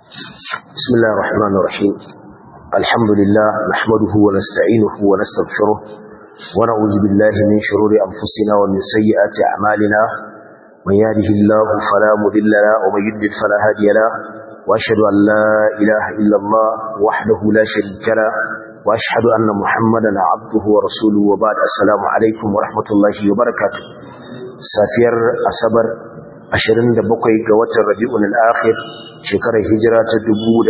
بسم الله الرحمن الرحيم الحمد لله نحمده ونستعينه ونستغفره ونعوذ بالله من شرور أنفسنا ومن سيئات أعمالنا من يهده الله فلا مذل له ومن يضلل فلا هادي له وأشهد أن لا إله إلا الله وحده لا شريك له وأشهد أن محمدا عبده ورسوله وبعد السلام عليكم ورحمة الله وبركاته سافير أصبر 27 ga watan Rabiul Akhir shekarar hijira ta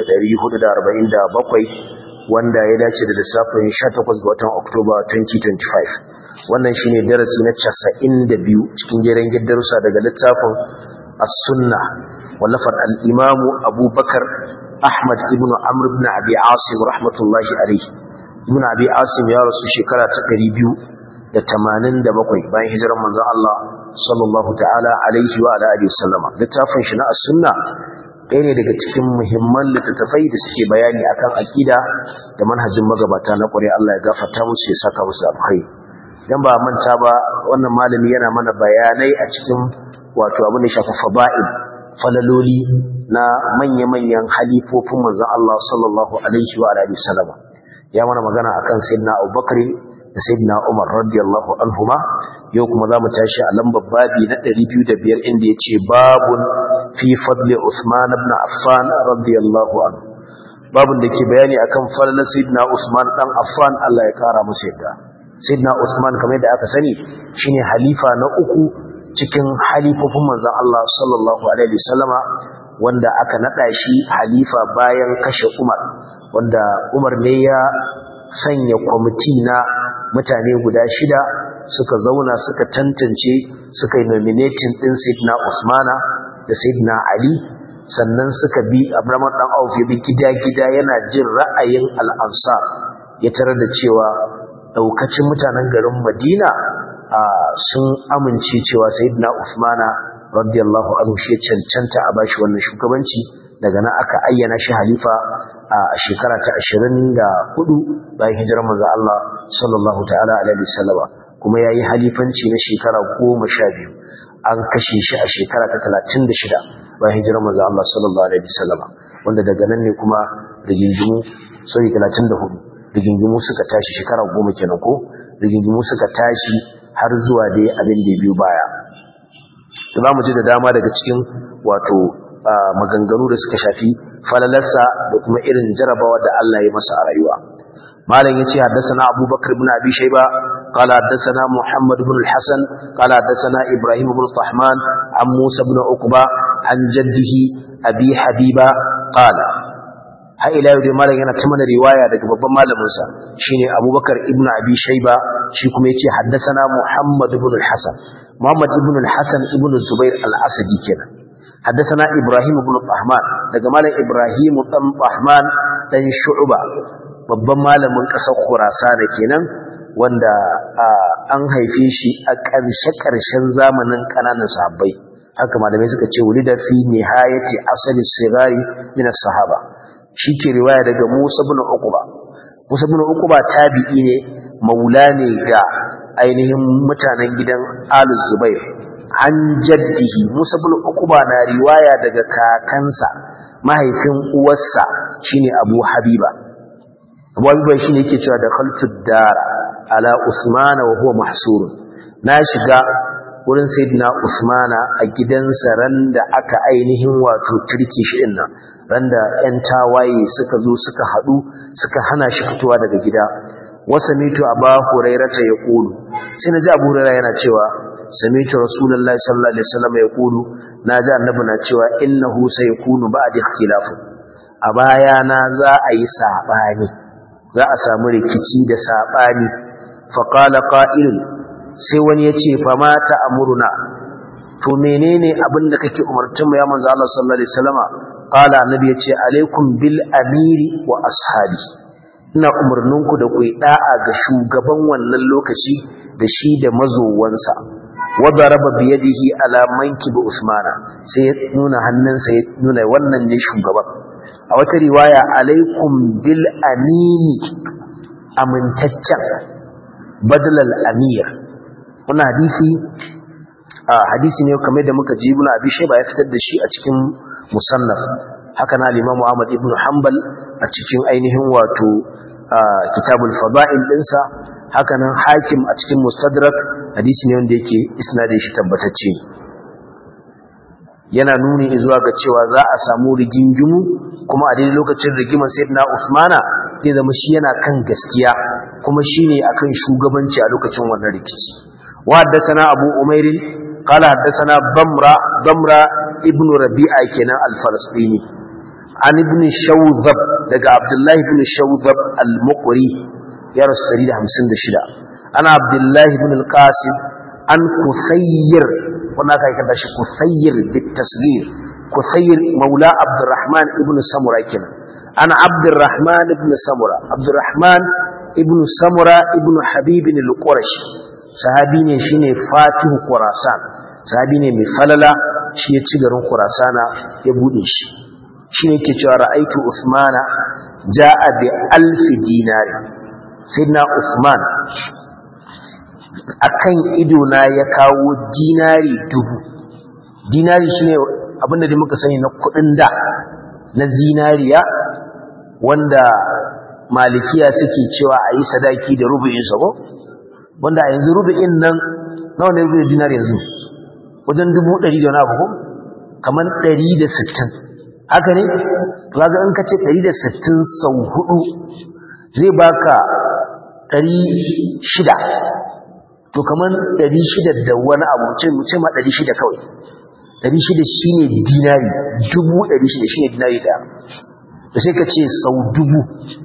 1447 wanda ya dace da lissafin 18 ga watan Oktoba 2025 wannan shine darasi na 92 cikin jeren giddarusa daga littafin As-Sunnah wallafar al-Imam Abu Bakar Ahmad ibn Amr ibn Abi Asim rahmatullahi alayhi ibn Abi Asim ya rasu shekara ta 287 bayan hijirar manzon Allah sallallahu ta'ala alaihi wa alihi sallama littafin shi na as-sunna ɗaya ne daga cikin muhimman littattafai da suke bayani akan aqida da manhajin magabata na ƙware Allah ya gafarta musu ya saka musu alkhairi dan ba manta ba wannan malami yana mana bayanai a cikin wato abin da shafi fada'il falaloli na manya-manyan halifofin manzon Allah sallallahu alaihi wa alihi sallama ya mana magana akan sayyidina Abubakar da sayyidina Umar radiyallahu anhuma yau kuma zamu tashi a lambar babi na 205 inda yace babun fi fadli Uthman ibn Affan radiyallahu anhu babun da ke bayani akan fadlan sayyidina Uthman dan Affan Allah ya kara masa yadda sayyidina Uthman kamar yadda aka sani shine halifa na uku cikin halifofin manzon Allah sallallahu alaihi wasallama wanda aka nada shi halifa bayan kashe Umar wanda Umar ne ya sanya kwamiti na mutane guda shida suka zauna suka tantance suka yi nominating din Sayyidina Usmana da Sayyidina Ali sannan suka bi Abraham dan Auf ya bi gida-gida yana jin ra'ayin al-Ansar ya tarar da cewa daukacin mutanen garin Madina sun amince cewa Sayyidina Usmana radiyallahu anhu shi cancanta a bashi wannan shugabanci daga nan aka ayyana shi halifa a shekara ta 24 bayan hijirar manzo Allah sallallahu ta'ala alaihi wasallama kuma yayi halifanci na shekara 12 an kashe shi a shekara ta 36 bayan hijirar manzo Allah sallallahu alaihi wasallama wanda daga nan ne kuma rigingimu sorry 34 rigingimu suka tashi shekara 10 kenan ko rigingimu suka tashi har zuwa dai abin da biyu baya za mu ji da dama daga cikin wato maganganu da suka shafi falalarsa da kuma irin jarabawa da Allah ya masa a rayuwa malam yace haddathana abubakar ibn abi shayba qala haddathana muhammad ibn al-hasan qala haddathana ibrahim ibn tahman an musa ibn uqba an jaddihi abi habiba qala har ila yau dai malam yana ta mana riwaya daga babban malamin sa shine abubakar ibn abi shayba shi kuma yace haddathana muhammad ibn al-hasan muhammad ibn al-hasan ibn zubair al-asadi kenan حدثنا إبراهيم بن طهمان daga malam Ibrahim dan Tahman dan Shu'ba babban malamin kasar Khurasan kenan wanda an haife shi a ƙarshe ƙarshen zamanin kananan sahabbai haka malamai suka ce wulida fi nihayati asali sigari min as-sahaba ke riwaya daga Musa ibn Uqba Musa ibn Uqba tabi'i ne maula ne ga ainihin mutanen gidan Al Zubair an jaddihi Musa bin Uqba na riwaya daga kakansa mahaifin uwarsa shine Abu Habiba Abu Habiba shine yake cewa da khaltud dara ala Usmana wa huwa mahsur na shiga wurin sayyidina Usmana a gidansa randa aka ainihin wato turki shi din nan randa ƴan tawaye suka zo suka hadu suka hana shi fitowa daga gida wasamitu aba hurairata yaqulu sai naji abu hurairah yana cewa samitu rasulullahi sallallahu alaihi wasallam yaqulu naji annabi na cewa innahu sayakunu ba'da ikhtilaf a baya na za a yi sabani za a samu rikici da sabani fa qala qa'il sai wani yace fa ma ta'muruna to menene abin da kake umartun mu ya manzo Allah sallallahu alaihi wasallama qala annabi yace alaikum bil amiri wa ashabi ina umarninku da ku yi da'a ga shugaban wannan lokaci da shi da mazowansa wadda raba biyadihi ala manki bi usmana sai ya nuna hannunsa ya nuna wannan ne shugaban a wata riwaya alaikum bil amini amintaccen badalal amir wannan hadisi a hadisi ne kamar da muka ji ibn abi shayba ya fitar da shi a cikin musannaf haka na al-Imam Ahmad ibn Hanbal a cikin ainihin wato kitabul fada'il dinsa haka nan Hakim a cikin Mustadrak hadisi ne wanda yake isnadin shi tabbatacce yana nuni zuwa ga cewa za a samu rigingimu kuma a daidai lokacin rigimar sayyidina Usmana zai zama shi yana kan gaskiya kuma shine akan shugabanci a lokacin wannan rikici wa haddathana Abu Umair qala haddathana Bamra Bamra ibn Rabi'a kenan al-Falastini an ibn Shawzab daga Abdullah ibn Shawzab al-Muqri ya rasu 156 ana Abdullah ibn al-Qasim an Kusayr wannan aka kada shi Kusayr bit tasghir Kusayr maula Abdurrahman ibn Samura kenan ana Abdurrahman ibn Samura Abdurrahman ibn Samura ibn Habib al-Qurashi sahabi ne shine Fatihu Khurasan sahabi ne mai falala shi ya ci garin Khurasana ya bude shi shine yake cewa ra'aitu Usmana jaa bi alfi dinari sayyidina Usman akan ido na ya kawo dinari dubu dinari shine abinda da muka sani na kudin da na zinariya wanda malikiya suke cewa a yi sadaki da rubu'in sabo wanda a yanzu rubu'in nan nawa ne rubu'in dinari yanzu wajen dubu ɗari da wani abu kamar ɗari da sittin haka ne kaga in ka ce ɗari da sittin sau hudu zai baka ɗari shida to kamar ɗari shida da wani abu mu ce ma ɗari shida kawai ɗari shida shi ne dinari dubu ɗari shida shi ne dinari ɗaya da sai ka ce sau dubu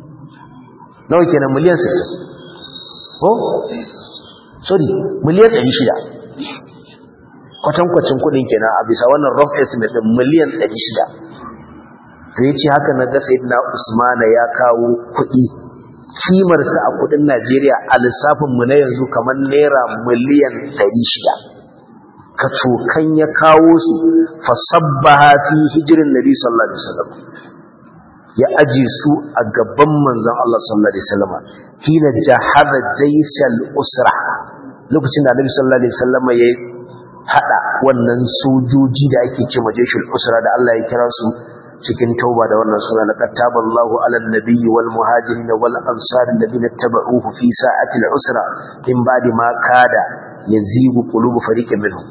nawa kenan miliyan sittin ko sorry miliyan ɗari shida kwatankwacin kuɗin kenan a bisa wannan rough estimate ɗin miliyan ɗari shida to ya ce haka na ga sayidina usmana ya kawo kuɗi kimarsa a kudin Najeriya a lissafinmu na yanzu kamar naira miliyan 600 ka cokan ya kawo su fasabbaha fi hijirin nabi sallallahu alaihi wasallam ya aje su a gaban manzon Allah sallallahu alaihi wasallam hina jahada jaysal usra lokacin da nabi sallallahu alaihi wasallam ya hada wannan sojoji da ake cewa jayshul usra da Allah ya kira su cikin tauba da wannan suna laqad taballahu alal nabiyyi wal muhajirin wal ansar alladhina tabauhu fi sa'ati al usra min ba'di ma kada yazigu qulubu fariqin minhum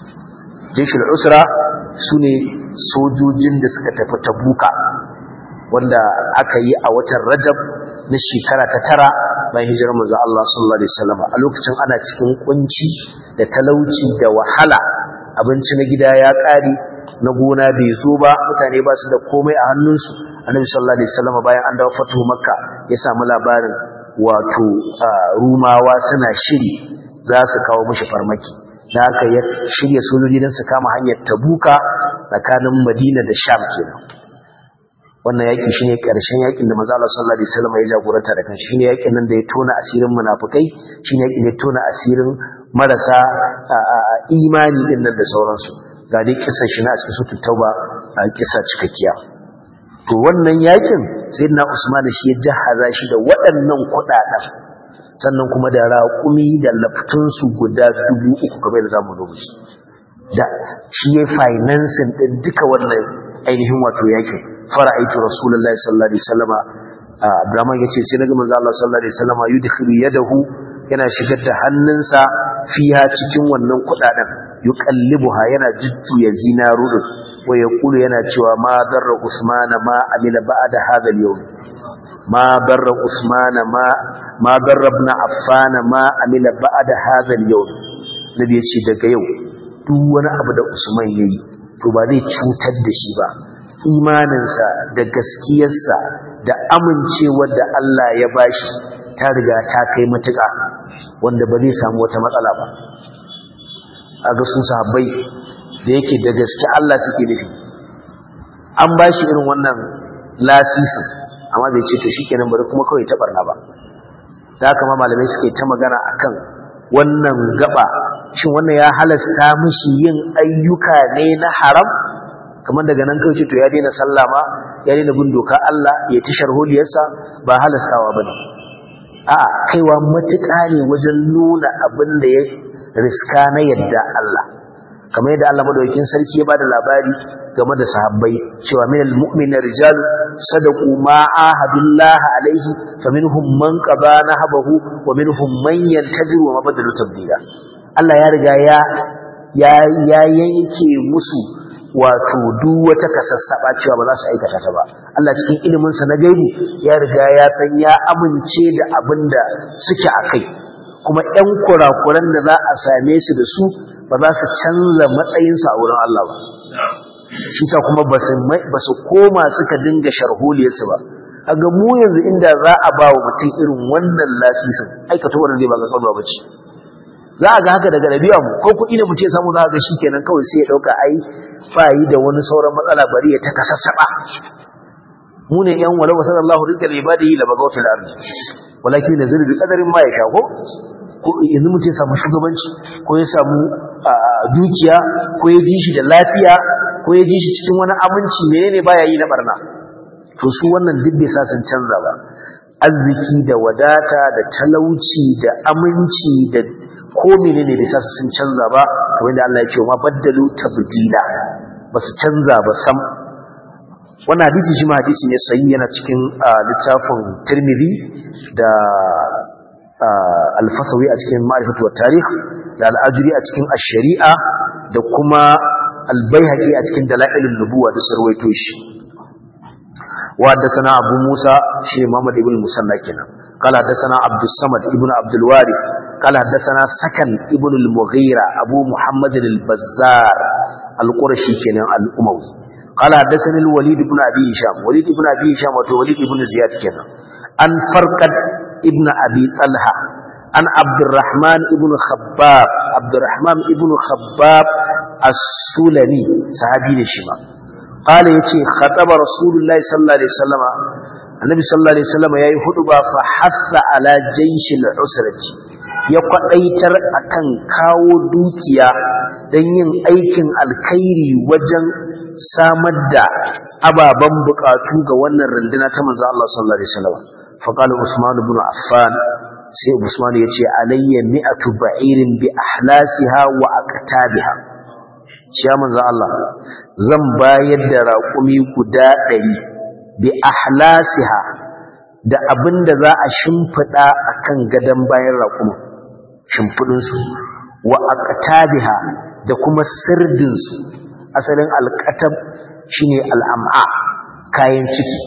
jaysh al usra sune sojojin da suka tafi tabuka wanda aka yi a watan rajab na shekara ta tara bayan hijirar manzo Allah sallallahu alaihi wasallam a lokacin ana cikin kunci da talauci da wahala abinci na gida ya kare na gona bai zo ba mutane ba su da komai a hannunsu annabi sallallahu alaihi wasallam bayan an dawo fatu makka ya samu labarin wato rumawa suna shiri za su kawo mishi farmaki da haka ya shirya sojoji don su kama hanyar tabuka tsakanin madina da sham kenan wannan yaki shine karshen yakin da manzo Allah sallallahu alaihi wasallam ya jagoranta da kan shine yakin nan da ya tona asirin munafikai shine yakin da ya tona asirin marasa imani din nan da sauransu ga dai kisa shi na cikin sutu tauba a kisa cikakkiya to wannan yakin sayyidina Usman shi ya jahaza shi da waɗannan kuɗaɗen sannan kuma da raƙumi da laftun su guda dubu uku kamar da zamu zo shi da shi ya financing din duka wannan ainihin wato yakin fara'aitu rasulullahi sallallahu alaihi wasallama Abdurrahman yace sai naga manzo Allah sallallahu alaihi wasallama yudkhilu yadahu yana shigar da hannunsa fiha cikin wannan kuɗaɗen yuqallibuha yana jujjuya zinaru din wa yaqulu yana cewa ma darra usmana ma amila ba'da hadha al-yawm ma darra usmana ma ma darra ibn affan ma amila ba'da hadha al-yawm nabi yace daga yau duk wani abu da usman yayi to ba zai cutar da shi ba imaninsa da gaskiyarsa da amincewar da Allah ya bashi ta riga ta kai matuƙa wanda ba zai samu wata matsala ba a ga sun sahabbai da yake da gaske Allah suke nufi an ba shi irin wannan lasisin amma bai ce to shikenan bari kuma kawai ta barna ba da haka ma malamai suke ta magana akan wannan gaba shin wannan ya halasta mishi yin ayyuka ne na haram kamar daga nan kawai ce to ya daina sallah ma ya daina bin doka Allah ya ci sharholiyarsa ba halastawa bane a kaiwa matuƙa ne wajen nuna abin da ya riska na yadda Allah kamar yadda Allah madaukakin sarki ya bada labari game da sahabbai cewa minal mu'mina rijal sadaqu ma ahadullah alaihi faminhum man qada nahabahu wa minhum man yantaziru wa mabadalu tabdila Allah ya riga ya ya ya yanke musu wato duk wata kasassaba cewa ba za su aikata ta ba Allah cikin ilimin sa na gaibi ya riga ya san ya amince da abinda suke akai kuma ƴan kurakuran da za a same su da su ba za su canza matsayinsu a wurin Allah ba shi sa kuma ba su koma suka dinga sharholiyarsu ba a ga mu yanzu inda za a ba wa mutum irin wannan lasisin aikata wannan zai ba ga kalma ba ce za a ga haka daga ɗabi'a mu ko kuɗi ne mutum ya samu za a ga shi kenan kawai sai ya ɗauka ai ba yi da wani sauran matsala bari ya ta kasassaɓa mu ne yan walau sallallahu rizqal ibadihi la bagawtul ardi walakin nazilu bi qadarin ma ya shago ko yanzu mutum ya samu shugabanci ko ya samu dukiya ko ya ji shi da lafiya ko ya ji shi cikin wani aminci menene baya yi na barna to su wannan duk bai sa sun canza ba arziki da wadata da talauci da aminci da ko menene bai sa sun canza ba kamar da Allah ya ce ma baddalu tabdila ba su canza ba sam wannan hadisi shi ma hadisi ne sahihi yana cikin littafin Tirmidhi da alfasawi a cikin ma'rifatu wa tarikh da al'ajuri a cikin ash-shari'a da kuma al-baihaqi a cikin dalailun nubuwa da sarwaito shi wa haddathana abu musa shi muhammad ibn musanna kenan قال حدثنا عبد الصمد ابن عبد الوارث قال حدثنا سكن ابن المغيرة أبو محمد البزار القرشي كان الأموي قال حدثني الوليد بن أبي هشام وليد بن أبي هشام ووليد بن زياد كان أن فرقد ابن أبي طلحة عن عبد الرحمن ابن خباب عبد الرحمن ابن خباب السلمي صحابي الشمال قال يتي خطب رسول الله صلى الله عليه وسلم النبي صلى الله عليه وسلم yayi huduba fa hassa ala jayshil usrati ya kwadaitar akan kawo dukiya dan yin aikin alkhairi wajen samar da ababan bukatu ga wannan runduna ta manzo Allah sallallahu alaihi wasallam fa qala usman ibn affan sai usman yace alayya mi'atu ba'irin bi ahlasiha wa aqtabiha shi manzo Allah zan bayar da raƙumi guda ɗari bi ahlasiha da abinda za a shimfiɗa akan gadon bayan raƙumin shimfiɗinsu wa aqtabiha da kuma sirdinsu asalin alƙatab shine al'am'a kayan ciki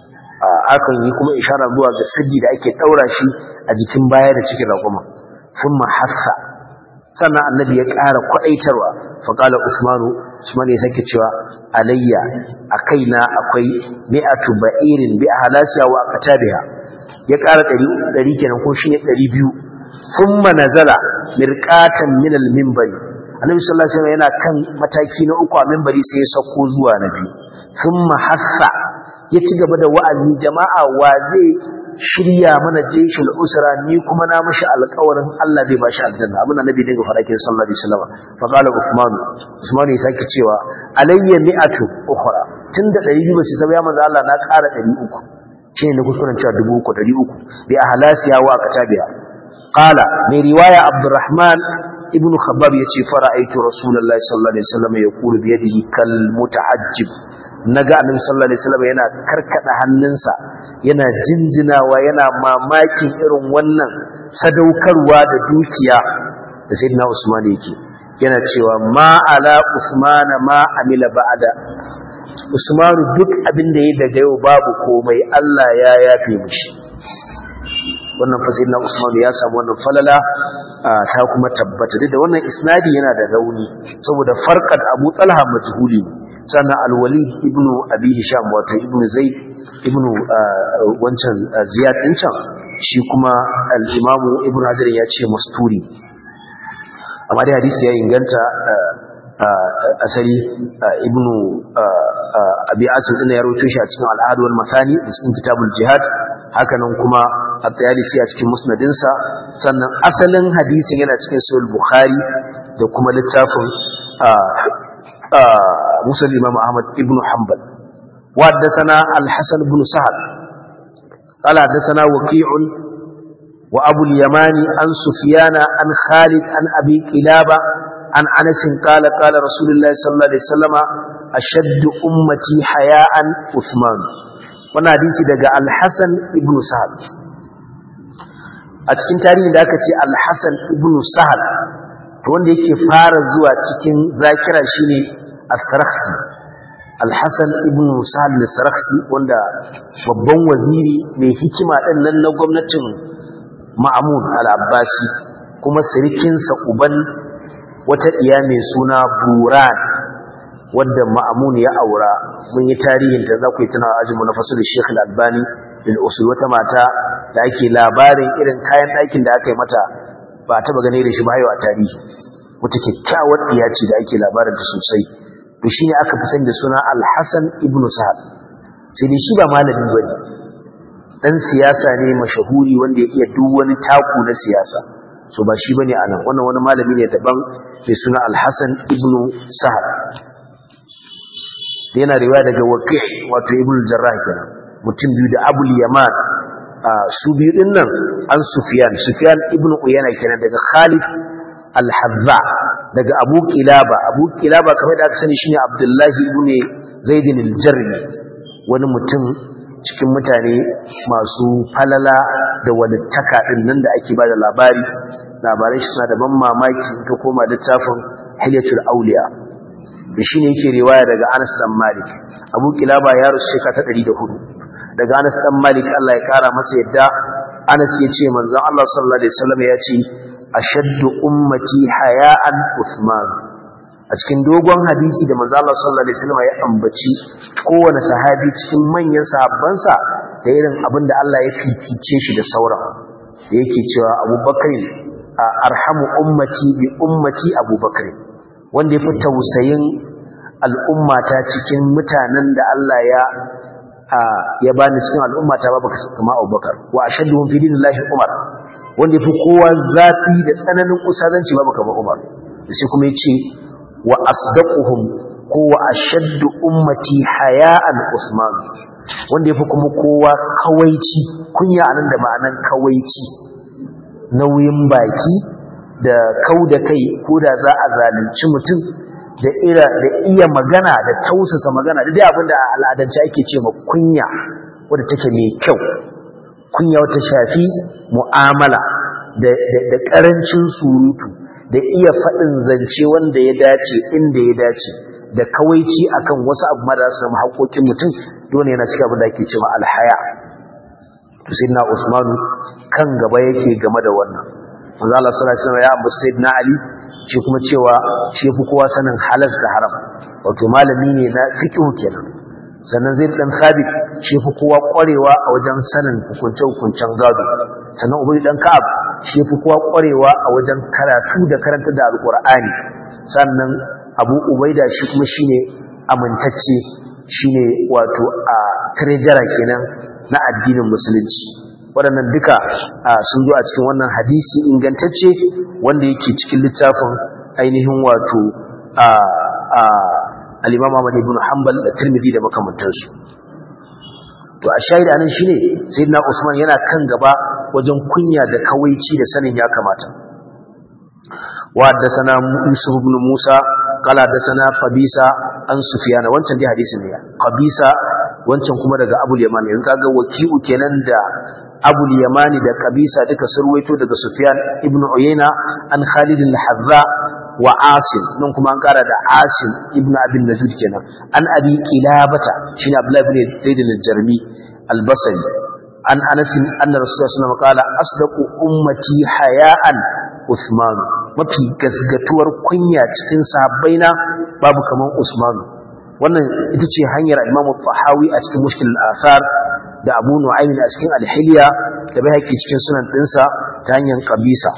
akan yi kuma ishara zuwa ga sirdi da ake ɗaura shi a jikin baya da cikin raƙumin sun mahassa sannan annabi ya ƙara kwaɗaitarwa faƙala usmanu usman ya sake cewa alayya a kaina akwai mi'atu ba'irin bi halasiya wa akatabiha ya ƙara ɗari kenan ko shine ɗari biyu thumma nazala mirqatan min al-minbari annabi sallallahu alaihi wasallam yana kan mataki na uku a minbari sai ya sauko zuwa na biyu thumma hassa ya ci gaba da wa'azi jama'a wa zai shirya mana jeshin usra ni kuma na mashi alƙawarin Allah zai bashi aljanna abin da nabi dinga fara kin sallallahu alaihi wasallam fa qala usman usman ya sake cewa alayya mi'atu ukhra tunda 200 ba su saba ya manzo Allah na ƙara 300 shine na kuskuren cewa 300 bi ahlasiya wa katabiya qala mai riwaya abdurrahman ibnu khabbab yace fara'aitu rasulullahi sallallahu alaihi wasallam yaqulu bi yadihi kal muta'ajjib naga annabi sallallahu alaihi wasallam yana karkada hannunsa yana jinjinawa yana mamakin irin wannan sadaukarwa da dukiya da sayyidina Usman yake yana cewa ma ala Usman ma amila ba'da Usman duk abin da yayi daga yau babu komai Allah ya yafe mishi wannan fa sayyidina Usman ya samu wannan falala ta kuma tabbata da wannan isnadi yana da rauni saboda farqat Abu Talha majhuli sannan al-Walid ibn Abi Hisham wato ibn Zaid ibn wancan Ziyad din can shi kuma al-Imam Ibn Hajar ya ce masturi amma dai hadisi ya inganta asali ibn Abi Asim din ya rawaito shi a cikin al-Ahad wal Masani da cikin Kitabul Jihad hakanan kuma at-Tayalisi a cikin musnadinsa sannan asalin hadisin yana cikin Sahih Bukhari da kuma littafin مسلم الإمام أحمد ابن حنبل وحدثنا الحسن بن سعد قال حدثنا وكيع وأبو اليمان عن سفيان عن خالد عن أبي كلابة عن أنس قال قال رسول الله صلى الله عليه وسلم أشد أمتي حياء عثمان وانا حديثي دقى الحسن ابن سهل أتكين تاريخ داك تي الحسن ابن سهل wanda yake fara zuwa cikin zakira shine as-sarakhsi al-hasan ibn sahal al-sarakhsi wanda babban waziri mai hikima din nan na gwamnatin ma'mun al-abbasi kuma sirikinsa uban wata ɗiya mai suna buran wadda ma'amun ya aura mun yi tarihin ta za ku yi tuna ajinmu na fasu da sheikh albani lil usul wata mata da ake labarin irin kayan ɗakin da aka yi mata ba a taɓa gane da shi ba a tarihi wata kyakkyawar ɗiya ce da ake labarin ta sosai to shi ne aka fi sani da suna alhassan ibn sa'ad sai dai shi ba malami ba ne ɗan siyasa ne mashahuri wanda ya iya duk wani taku na siyasa so ba shi bane anan wannan wani malami ne daban mai suna Al-Hasan ibn Sa'ad yana riwaya daga Waqi' wato Ibn Jarrah kenan mutum biyu da Abu Yaman su biyu din nan an Sufyan Sufyan ibn Uyayna kenan daga Khalid Al-Hazza daga Abu Kilaba Abu Kilaba kamar da aka sani shine Abdullah ibn Zaid al-Jarmi wani mutum cikin mutane masu falala da walittaka din nan da ake bada labari labarai shi suna da ban mamaki ka koma littafin hilyatul auliya da shine yake riwaya daga Anas dan Malik Abu Kilaba ya rusu shekara ta 104 daga Anas dan Malik Allah ya kara masa yadda Anas ya ce manzon Allah sallallahu alaihi wasallam ya ce ashaddu ummati haya'an Uthman a cikin dogon hadisi da manzo Allah sallallahu alaihi wasallam ya ambaci kowane sahabi cikin manyan sahabbansa da irin abin da Allah ya fifice shi da sauran da yake cewa Abu Bakr arhamu ummati bi ummati Abu Bakr wanda yafi tausayin al'ummata cikin mutanen da Allah ya ya bani cikin al'ummata babu kama Abu Bakar wa ashadduhum fi dinillahi Umar wanda yafi kowa zafi da tsananin usadanci babu kama Umar sai kuma yace wa asdaquhum ko wa ashaddu ummati haya'an Usman wanda yafi kuma kowa kawaici kunya anan da ma'anan kawaici nauyin baki da kauda kai ko da za a zalunci mutum da ira da iya magana da tausasa magana da dai abinda a al'adance ake ce ma kunya wanda take mai kyau kunya wata shafi mu'amala da da karancin surutu da iya faɗin zance wanda ya dace inda ya dace da kawaici akan wasu abu ma da su samu haƙoƙin mutum dole yana cikin abin da ake cewa alhaya to sayyidina Usmanu kan gaba yake game da wannan manzo Allah sallallahu alaihi wasallam ya ambaci sayyidina Ali shi kuma cewa shi yafi kowa sanin halal da haram wato malami ne na fiqh kenan sannan zai dan sabit shi yafi kowa kwarewa a wajen sanin hukunce hukuncen gado sannan ubay dan ka'ab shi yafi kowa kwarewa a wajen karatu da karanta da alqur'ani sannan abu ubaida shi kuma shine amintacce shine wato a treasurer kenan na addinin musulunci waɗannan duka sun zo a cikin wannan hadisi ingantacce wanda yake cikin littafin ainihin wato al-Imam Ahmad ibn Hanbal da Tirmidhi da makamantansu to a shahid anan shine sayyidina Usman yana kan gaba wajen kunya da kawaici da sanin ya kamata wa haddathana Yusuf ibn Musa qala haddathana Qabisa an Sufyan wancan dai hadisin ne Qabisa wancan kuma daga Abu Yaman yanzu kaga waki'u kenan da Abu Yamani da Qabisa duka surwaito daga Sufyan ibn Uyayna an Khalid al-Hazza wa Asim nan kuma an kara da Asim ibn Abi Najud kenan an Abi Qilabata shine Abdullah ibn Zaid al-Jarmi al-Basri an Anas anna Rasulullah sallallahu alaihi wasallam qala asdaqu ummati haya'an Uthman mafi gasgatuwar kunya cikin sahabbaina babu kaman Usman wannan ita ce hanyar Imam Tahawi a cikin Mushkil al-Athar da Abu Nu'aym a cikin Al-Hilya da Baihaqi cikin sunan dinsa ta hanyar Qabisa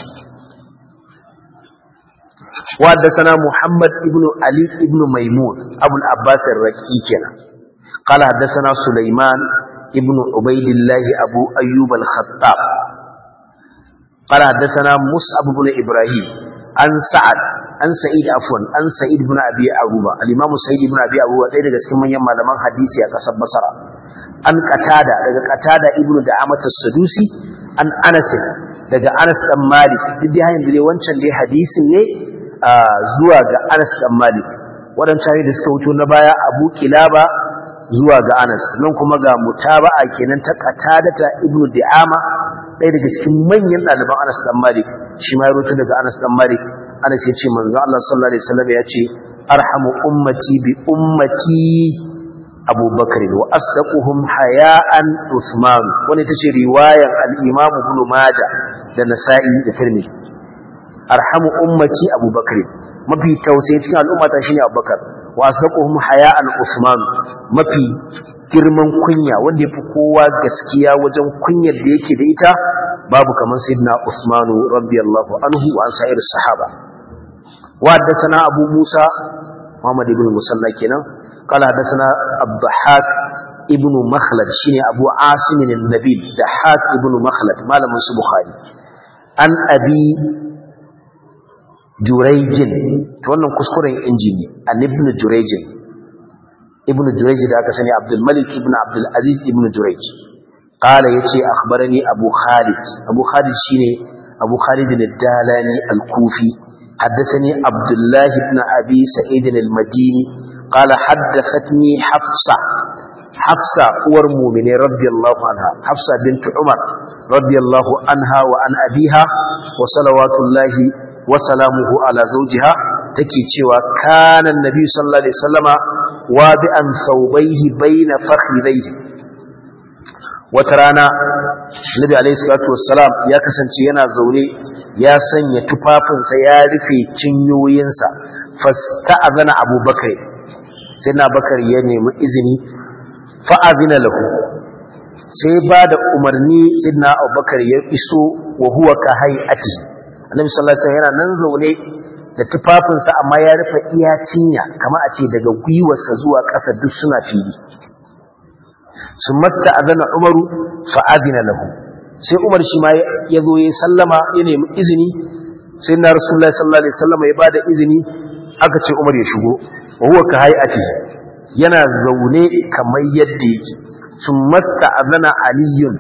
wa haddathana Muhammad ibn Ali ibn Maimun Abu al-Abbas ar-Raqi kenan qala haddathana Sulaiman ibn Ubaydillah Abu Ayyub al-Khattab qala haddathana Mus'ab ibn Ibrahim an Sa'ad an Sa'id afwan an Sa'id ibn Abi Aruba al-Imam Sa'id ibn Abi Aruba ɗaya daga cikin manyan malaman hadisi a ƙasar Basra an Qatada daga Qatada ibn Da'amat as-Sadusi an Anas daga Anas dan Malik duk dai hayin dai wancan dai hadisin ne zuwa ga Anas dan Malik waɗancan da suka wuto na baya Abu Kilaba zuwa ga Anas nan kuma ga mutaba'a kenan ta Qatadata ibn Di'ama ɗaya daga cikin manyan ɗaliban Anas dan Malik shi ma ya rubuta daga Anas dan Malik Anas ya ce manzo Allah sallallahu alaihi wasallam ya ce arhamu ummati bi ummati Abu Bakr wa asdaquhum haya'an Uthman wani tace riwayar al-Imam Ibn Majah da Nasa'i da Tirmidhi arhamu ummati Abu Bakr mafi tausayi cikin al'umma ta shine Abu Bakar wa asdaquhum haya'an Uthman mafi girman kunya wanda yafi kowa gaskiya wajen kunyar da yake da ita babu kaman sayyidina Uthman radiyallahu anhu wa an sa'ir sahaba wa haddathana Abu Musa Muhammad ibn Musalla kenan qala haddathana Abdahak ibn Makhlad shine Abu Asim an-Nabil Dahak ibn Makhlad malamin su Bukhari an abi Jurayjin to wannan kuskuren injini an ibn Jurayjin ibn Jurayj da aka sani Abdul Malik ibn Abdul Aziz ibn Jurayj qala yace akhbarani Abu Khalid Abu Khalid shine Abu Khalid al-Dalani al-Kufi حدثني عبد الله بن أبي سعيد المديني قال حدثتني حفصة حفصة أور مؤمن رضي الله عنها حفصة بنت عمر رضي الله عنها وعن أبيها وصلوات الله وسلامه على زوجها تكي cewa كان النبي صلى الله عليه وسلم وابئا ثوبيه بين فخذيه وترانا النبي عليه الصلاه والسلام ya kasance yana zaune ya sanya tufafinsa ya rufe cinyoyinsa fasta'azana Abu Bakr sai na Bakar ya nemi izini fa'azina lahu sai ba da umarni sidna Abu Bakar ya iso wa huwa ka hay'ati annabi sallallahu alaihi wasallam yana nan zaune da tufafinsa amma ya rufe iya cinya kamar a ce daga gwiwarsa zuwa ƙasa duk suna fili sun masta azana umaru fa'adina lahu sai umar shi ma ya zo ya sallama ya nemi izini sai na rasulullah sallallahu alaihi wasallam ya bada izini aka ce umar ya shigo wa huwa ka hay'ati yana zaune kamar yadda yake sun masta azana aliyun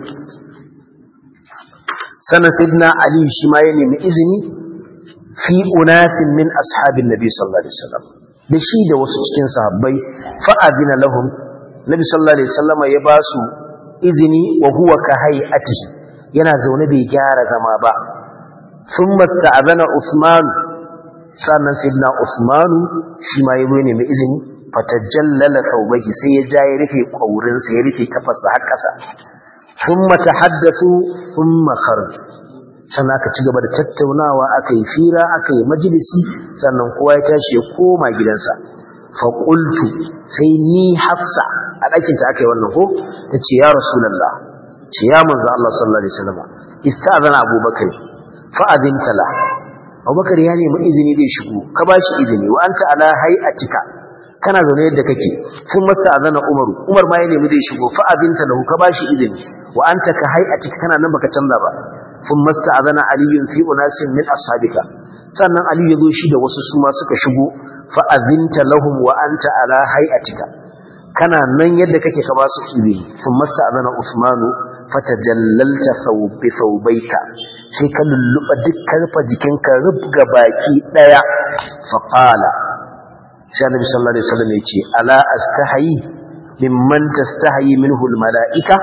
sannan sayyidina ali shi ma ya nemi izini fi unasin min ashabin nabi sallallahu alaihi wasallam da shi da wasu cikin sahabbai fa'adina lahum nabi sallallahu alaihi wasallam ya ba su izini wa huwa ka hay'atihi yana zaune bai gyara zama ba thumma sta'adana usman sannan sayyidina usman shi ma ya nemi izini fatajallala thawbahi sai ya ja ya rufe kaurinsa ya rufe kafarsa har ƙasa thumma tahaddathu thumma kharaju sannan aka ci gaba da tattaunawa aka yi fira aka yi majalisi sannan kowa ya tashi ya koma gidansa faƙultu sai ni hafsa a ɗakinta aka yi wannan ko ta ce ya rasulallah ce ya manzo Allah sallallahu alaihi wasallam istazana abubakar fa'adin tala abubakar ya nemi izini zai shigo ka ba shi izini wa anta ala hay'atika kana zaune yadda kake sun masa azana umaru umar ma ya nemi zai shigo fa'adin talahu ka ba shi izini wa anta ka hay'atika kana nan baka canza ba sun masta azana aliyun fi unasin min ashabika sannan aliyu ya zo shi da wasu suma suka shigo fa'azinta lahum wa anta ala hay'atika kana nan yadda kake ka ba su izini sun masta azana usmanu fatajallalta thawbi thawbaika sai ka lulluba dukkan fa jikinka rubga baki daya fa qala sai annabi sallallahu alaihi wasallam yace ala astahi mimman tastahi minhu almalaika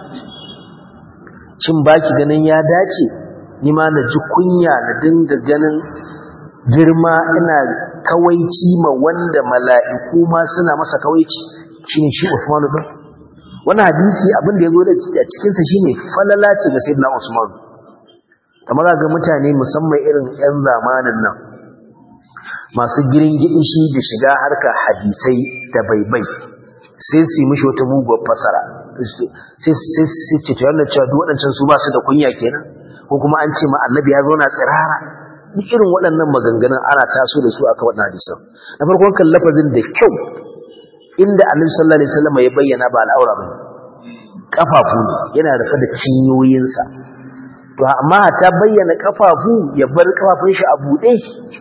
shin baki ganin ya dace ni ma na ji kunya na dinga ganin girma ina kawaici ma wanda mala'iku ma suna masa kawaici shine shi Usman bin wannan hadisi abin da yazo da cikin sa shine falala ce ga sayyidina Usman kamar ga mutane musamman irin yan zamanin nan masu girin gidishi da shiga harka hadisai da baibai sai su yi mishi wata muguwar fasara sai sai ce to yana cewa duk waɗancan su ba su da kunya kenan ko kuma an ce ma annabi ya zauna tsirara duk irin waɗannan maganganun ana taso da su aka waɗannan hadisan na farkon kan lafazin da kyau inda annabi sallallahu alaihi wasallam ya bayyana ba al'aura ba kafafu ne yana rufe da cinyoyinsa to amma ta bayyana kafafu ya bar kafafun shi a buɗe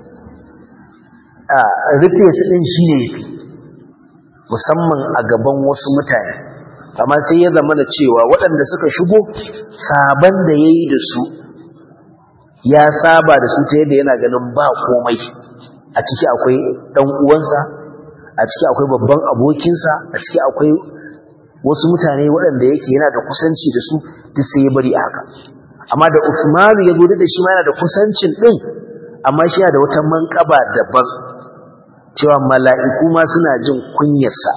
a rufe su ɗin shi ne musamman a gaban wasu mutane amma sai ya zama da cewa waɗanda suka shigo saban da ya yi da su ya saba da su ta yadda yana ganin ba komai a ciki akwai ɗan uwansa a ciki akwai babban abokinsa a ciki akwai wasu mutane waɗanda yake yana da kusanci da su duk sai ya bari a haka amma da Usmanu ya gode da shi ma yana da kusancin ɗin amma shi yana da wata manƙaba daban cewa mala'iku ma suna jin kunyarsa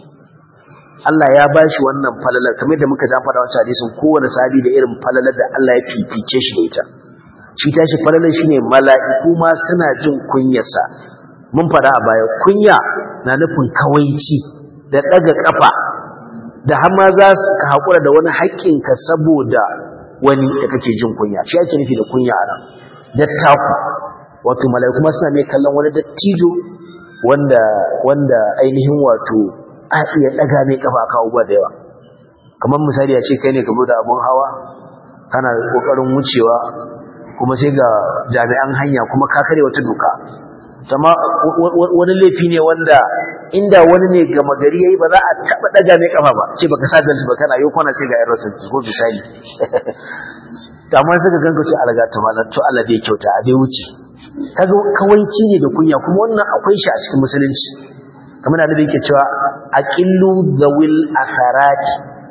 Allah ya ba shi wannan falalar kamar da muka faɗa wancan hadisin kowane sahabi da irin falalar da Allah ya fifice shi da ita shi tashi falalar shine mala'iku ma suna jin kunyarsa mun faɗa a baya kunya na nufin kawaici da ɗaga ƙafa da har ma za su ka haƙura da wani haƙƙinka saboda wani da kake jin kunya shi ake nufi da kunya a nan dattaku wato mala'iku ma suna mai kallon wani dattijo wanda wanda ainihin wato a iya daga mai kafa aka abubuwa da yawa kamar misali a ce kai ne ka da abun hawa kana kokarin wucewa kuma sai ga jami'an hanya kuma ka kare wata doka amma wani laifi ne wanda inda wani ne gama gari yayi ba za a taba daga mai kafa ba ce baka sa belt ba kana yau kwana sai ga irin sanki ko misali to amma sai ka ganka ce alaga ta malam to Allah bai kyauta a bai wuce kaga kawaici ne da kunya kuma wannan akwai shi a cikin musulunci kamar da yake cewa aqillu zawil asarati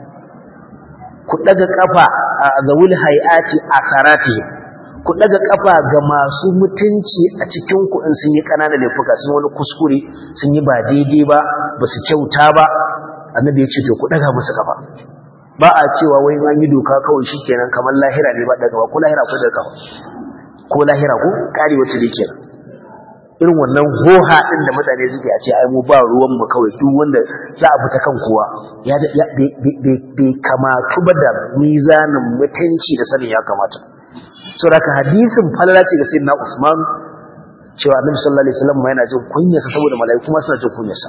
ku daga kafa zawil hayati asarati ku daga kafa ga masu mutunci a cikin ku in sun yi kananan laifuka sun wani kuskure sun yi ba daidai ba ba su kyauta ba annabi ya ce to ku daga musu kafa ba a cewa wai an yi doka kawai shikenan kamar lahira ne ba daga ba ko lahira ko daga kafa ko lahira ko kare wacce da kenan irin wannan hoha din da mutane suke a ce ai mu ba ruwan mu kawai duk wanda za a fita kan kowa ya bai kamatu ba da mizanin mutunci da sanin ya kamata so da hadisin falala ce ga sayyidina Usman cewa Annabi sallallahu alaihi wasallam yana jin kunyarsa saboda malaiku ma suna jin kunyarsa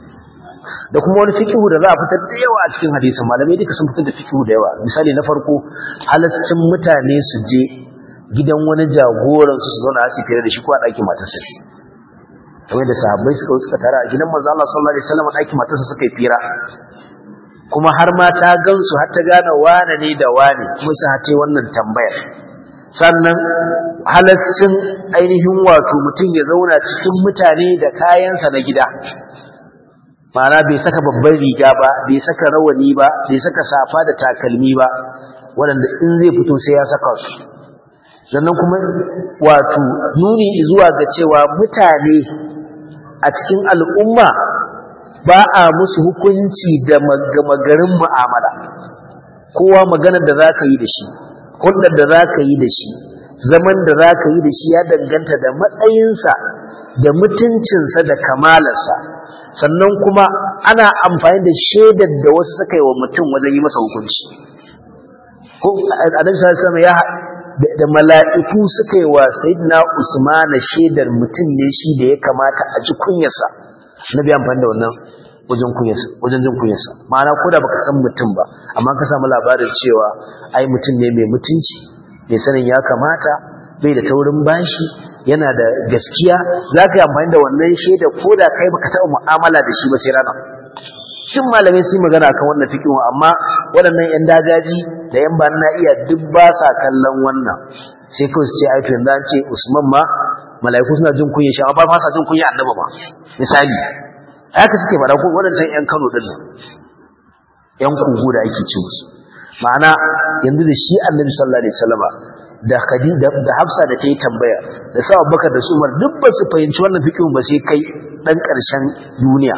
da kuma wani fikihu da za a fitar da yawa a cikin hadisin malamai duka sun fitar da fikihu da yawa misali na farko halaccin mutane su je gidan wani jagoran su su zauna su fere da shi ko a ɗakin matarsa kamar da sahabbai suka suka tara a gidan manzo Allah sallallahu alaihi wasallam ɗakin matarsa suka yi fira kuma har ma ta gansu har ta gane wane ne da wane kuma su hace wannan tambayar sannan halascin ainihin wato mutum ya zauna cikin mutane da kayansa na gida ma'ana bai saka babban riga ba bai saka rawani ba bai saka safa da takalmi ba waɗanda in zai fito sai ya saka su sannan kuma wato nuni zuwa ga cewa mutane a cikin al'umma ba a musu hukunci da magarin mu'amala kowa maganar da za ka yi da shi hulɗar da za ka yi da shi zaman da za ka yi da shi ya danganta da matsayinsa da mutuncinsa da kamalarsa sannan kuma ana amfani da shaidar da wasu suka yi wa mutum wajen yi masa hukunci ko annabi sallallahu alaihi ya da mala'iku suka yi wa sayyidina usmana shaidar mutum ne shi da ya kamata a ji kunyarsa nabi amfani da wannan wajen kunyarsa wajen jin kunyarsa ma'ana ko da baka san mutum ba amma ka samu labarin cewa ai mutum ne mai mutunci mai sanin ya kamata bai da taurin bashi yana da gaskiya za ka yi amfani da wannan shaida ko da kai baka taɓa mu'amala da shi ba sai rana shin malamai sun magana akan wannan fikin amma waɗannan yan dagaji da yan ba na iya duk ba sa kallon wannan sai kawai su ce ai to yanzu an ce Usman ma mala'iku suna jin kunya shi amma ba sa jin kunya annabi ma misali haka suke faɗa ko waɗancan yan Kano din nan yan kugu da ake ce musu ma'ana yanzu da shi annabi sallallahu alaihi wasallama da Khadija da Hafsa da ta yi tambaya da sa Abubakar da su Umar duk ba su fahimci wannan fikin ba sai kai dan ƙarshen duniya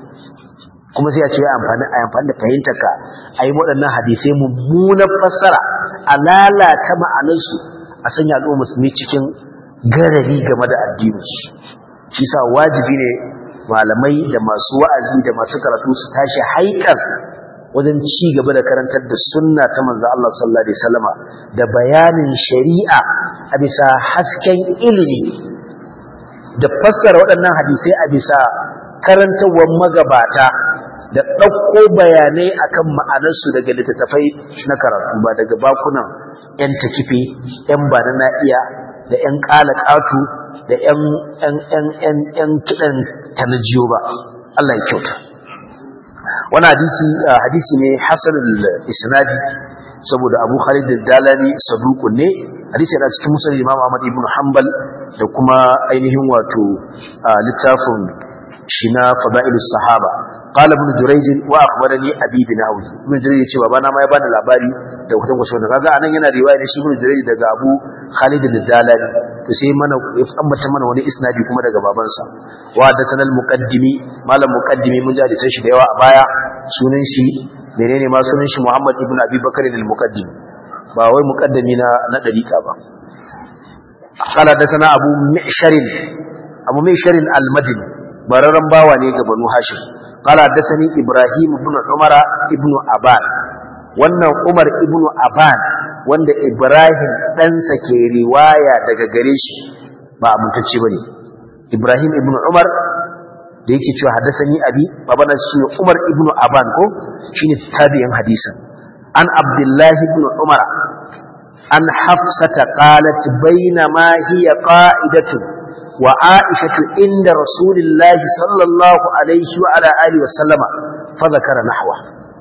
kuma sai ya ce amfani a amfani da fahimtar ka ayi waɗannan hadisai mummunan fassara a lalata ma'anarsu a sanya al'umma musulmi cikin garari game da addininsu shi sa wajibi ne malamai da masu wa'azi da masu karatu su tashi haikar wajen ci gaba da karantar da sunna ta manzo Allah sallallahu alaihi wasallama da bayanin shari'a a bisa hasken ilimi da fassara waɗannan hadisai a bisa karantawar magabata da ɗauko bayanai akan ma'anarsu daga littattafai na karatu ba daga bakunan 'yan takife 'yan bana na iya da 'yan ƙalaƙatu da 'yan kiɗan tanajiyo ba Allah ya kyauta wani hadisi hadisi ne hasanul isnadi saboda abu khalid dalani saduqun ne hadisi yana cikin musnad imam ahmad ibn hanbal da kuma ainihin wato littafin shi na fada'ilus sahaba qala ibn jurayj wa akhbarani abi bin hawz ibn jurayj ce babana ma ya bani labari da kutan kwaso da kaga anan yana riwaya da shi ibn jurayj daga abu khalid al-dalali to sai mana ya ambata mana wani isnadi kuma daga babansa wa hadathana al-muqaddimi malam muqaddimi mun ji hadisan shi da yawa a baya sunan shi menene ma sunan shi muhammad ibn abi bakr al-muqaddimi ba wai muqaddami na na dariqa ba قال حدثنا ابو معشر ابو معشر المدني bararren bawa ne ga banu hashim qala hadathani ibrahim ibn umar ibn aban wannan umar ibn aban wanda ibrahim ɗansa ke riwaya daga gare shi ba amintacce bane ibrahim ibn umar da yake cewa hadathani abi babana shi umar ibn aban ko shine tabi'in hadisin an abdullahi ibn umar an hafsata qalat bainama hiya qa'idatu وعائشة عند رسول الله صلى الله عليه وعلى آله وسلم فذكر نحوه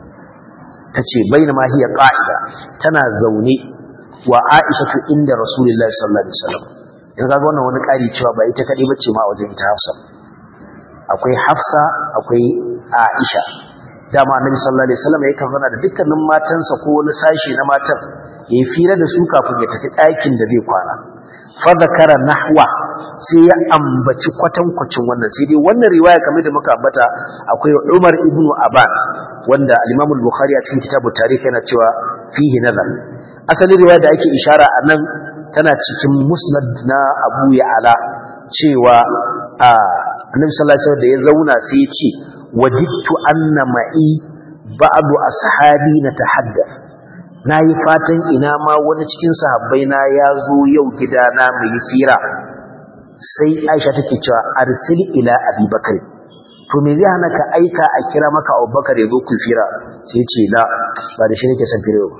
تتشي بينما هي قائدة تنا زوني وعائشة عند رسول الله صلى الله عليه وسلم yanzu ga wannan wani ƙari cewa ba ita kaɗai bace ma a wajen ita Hafsa akwai Hafsa akwai Aisha dama Annabi sallallahu alaihi wasallam yakan zana da dukkanin matansa ko wani sashi na matan yayi fira da su kafin ya tafi ɗakin da zai kwana fa zakara nahwa sai ya ambaci kwatankwacin wannan sai dai wannan riwaya kamar da muka ambata akwai Umar ibn Aban wanda al-Imam al-Bukhari a cikin kitabu tarikh yana cewa fihi nazar asalin riwaya da ake ishara a nan tana cikin musnad na Abu Ya'la cewa a Annabi sallallahu alaihi wasallam da ya zauna sai ya ce wajidtu anna ma'i ba'du ashabi natahaddath na yi fatan ina ma wani cikin sahabbai na ya zo yau gidana mai fira sai aisha take cewa arsil ila abubakar to me zai hana ka aika a kira maka abubakar ya zo ku fira sai ce la ba da shi nake son fira ba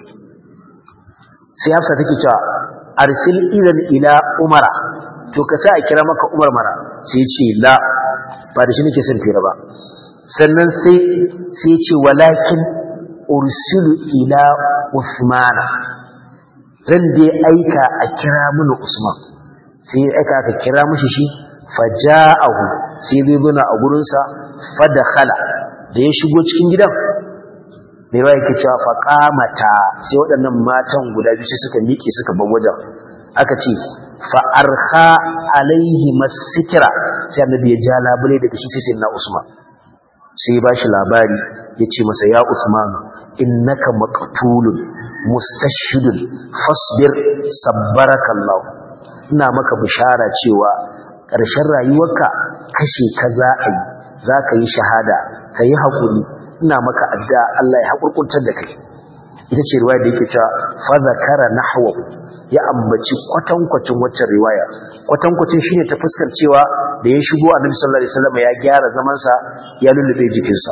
sai hafsa take cewa arsil idan ila umara to ka sa a kira maka umar mara sai ce la ba da shi nake son fira ba sannan sai sai ce walakin ursilu ila Usmana zan dai aika a kira mini Usman sai ya aika aka kira mishi shi faja'ahu sai zai zo na a gurinsa fadakhala da ya shigo cikin gidan mai ba yake cewa faqamata sai waɗannan matan guda biyu sai suka miƙe suka bar wajen aka ce fa arha alaihi masitra sai annabi ya ja labule daga shi sai na Usman sai ya bashi labari yace masa ya Usman innaka maqtulun mustashhidun fasbir sabbarakallahu ina maka bishara cewa ƙarshen rayuwarka kashe ka za a yi za ka yi shahada ka yi haƙuri ina maka adda Allah ya haƙurƙuntar da kai ita ce riwaya da yake cewa fa zakara nahwa ya ambaci kwatankwacin waccan riwaya kwatankwacin shine ta fuskar cewa da ya shigo annabi sallallahu alaihi wasallam ya gyara zaman sa ya lullube jikinsa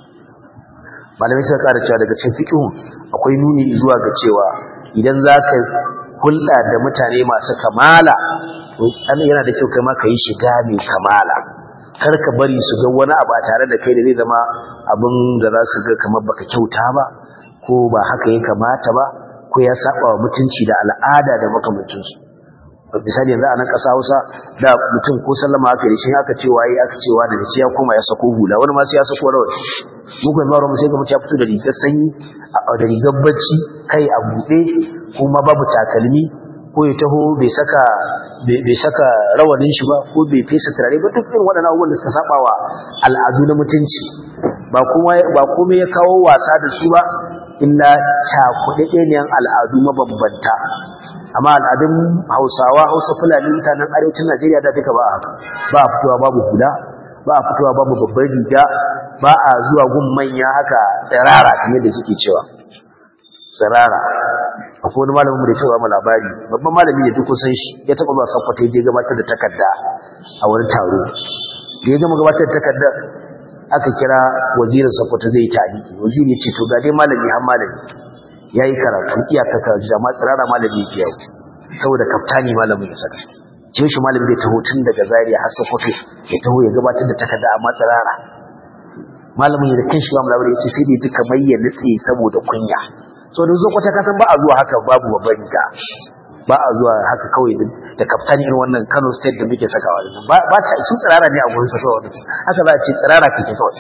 malamai suka ƙara cewa daga cikin fiqhu akwai nuni zuwa ga cewa idan zaka hulɗa da mutane masu kamala an yana da kyau kai ma yi shiga mai kamala kar ka bari su ga wani abu a tare da kai da zai zama abin da za su ga kamar baka kyauta ba ko ba haka ya kamata ba ko ya saba wa mutunci da al'ada da makamancinsu misali yanzu a nan ƙasa Hausa da mutum ko sallama aka yi shi aka ce waye aka ce wa da shi ya koma ya sako hula wani ma sai ya sako rawani mu kuma ba mu sai ga mutum ya fito da rigar sanyi da rigar bacci kai a buɗe kuma babu takalmi ko ya taho bai saka bai saka rawanin shi ba ko bai fesa turare ba duk irin waɗannan abubuwan da suka saba wa al'adu na mutunci ba kuma ba komai ya kawo wasa da su ba illa cakuɗaɗɗeniyan al'adu mabambanta amma al'adun hausawa hausa fulani mutanen arewacin najeriya da duka ba a haka ba a fitowa babu hula ba a fitowa babu babbar riga ba a zuwa gun manya haka tsirara kamar da suke cewa tsirara akwai wani malamin da ya cewa mu labari babban malami ne duk san shi ya taɓa zuwa sakwata ya je gabatar da takarda a wani taro da ya gama gabatar da takardar aka kira wazirin sakwata zai yi tariki waziri ya ce to ga dai malami har malami ya yi karatu iyaka karatu amma tsirara malami ya yau saboda kaftani malamin ya saka ce shi malami zai taho tun daga zariya har sokoto ya taho ya gabatar da takarda amma tsirara malamin ya da kan shi ba malami ya ce sai da ya ji kamar ya nutse saboda kunya so da zo kwata kasan ba a zuwa haka babu babban riga ba a zuwa haka kawai da kaftani irin wannan Kano state da muke sakawa ba ba ta su tsirara ne a gurin sa kawai haka za a ce tsirara kake kawai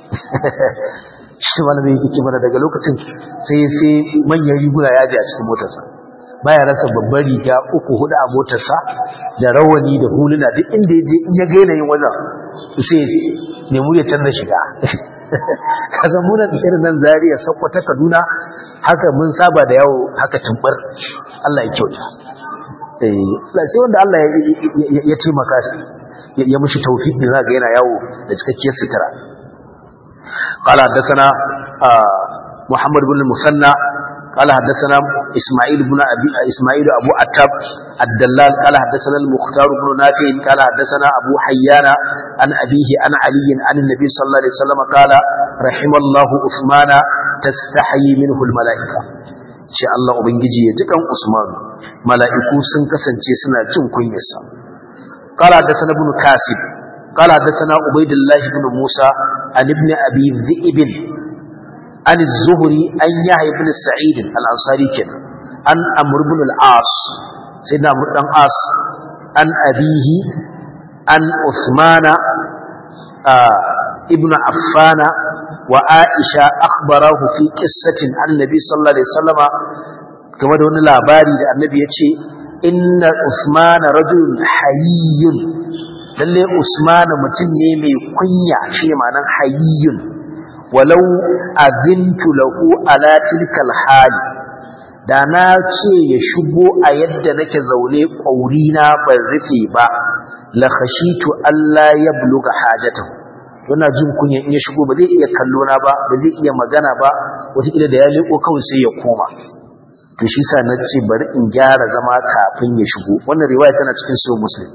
shi malami yake mana daga lokacin sai sai manyan riguna ya ji a cikin motarsa baya rasa babbar riga uku hudu a motarsa da rawani da huluna duk inda ya je in ya gaina yin wajen sai nemi ya canza shiga kaga muna irin nan Zariya Sokoto Kaduna haka mun saba da yawo haka tumbar Allah ya kyauta eh sai wanda Allah ya taimaka ya mushi tawfiki zaka yana yawo da cikakkiyar sutura قال حدثنا محمد بن المثنى قال حدثنا إسماعيل بن أبي إسماعيل أبو عتاب الدلال قال حدثنا المختار بن نافع قال حدثنا أبو حيان عن أبيه عن علي عن النبي صلى الله عليه وسلم قال رحم الله عثمان تستحيي منه الملائكة شاء الله ubangiji ya jikan Usman mala'iku sun kasance suna jin kunyarsa قال حدثنا ابن كاسب قال حدثنا عبيد الله بن موسى عن ابن أبي ذئب عن الزهري أن يحيى بن سعيد الأنصاري كان عن أمر بن العاص سيدنا أمر بن العاص عن أبيه عن عثمان آه ابن عفان وعائشة أخبره في قصة عن النبي صلى الله عليه وسلم كما دون الأباري النبي يتشي إن عثمان رجل حيي lalle Usman mutum ne mai kunya shi ma'anan hayyun walau azintu lahu ala tilkal hali da na ce ya shigo a yadda nake zaune ƙauri na ban rufe ba la khashitu Allah ya buluga hajatahu yana jin kunya in ya shigo ba zai iya kallo na ba ba zai iya magana ba wataƙila da ya leko kawai sai ya koma to shi sa na ce bari in gyara zama kafin ya shigo wannan riwaya tana cikin sahih muslim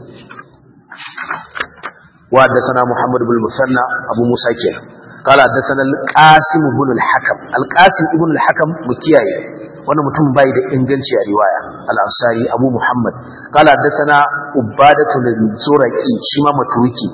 وحدثنا محمد بن المثنى أبو موسى كير قال حدثنا القاسم بن الحكم القاسم ابن الحكم مكياي وانا متم باي da inganci a riwaya al-ansari abu muhammad قال حدثنا عباده الزرقي shi ma matuki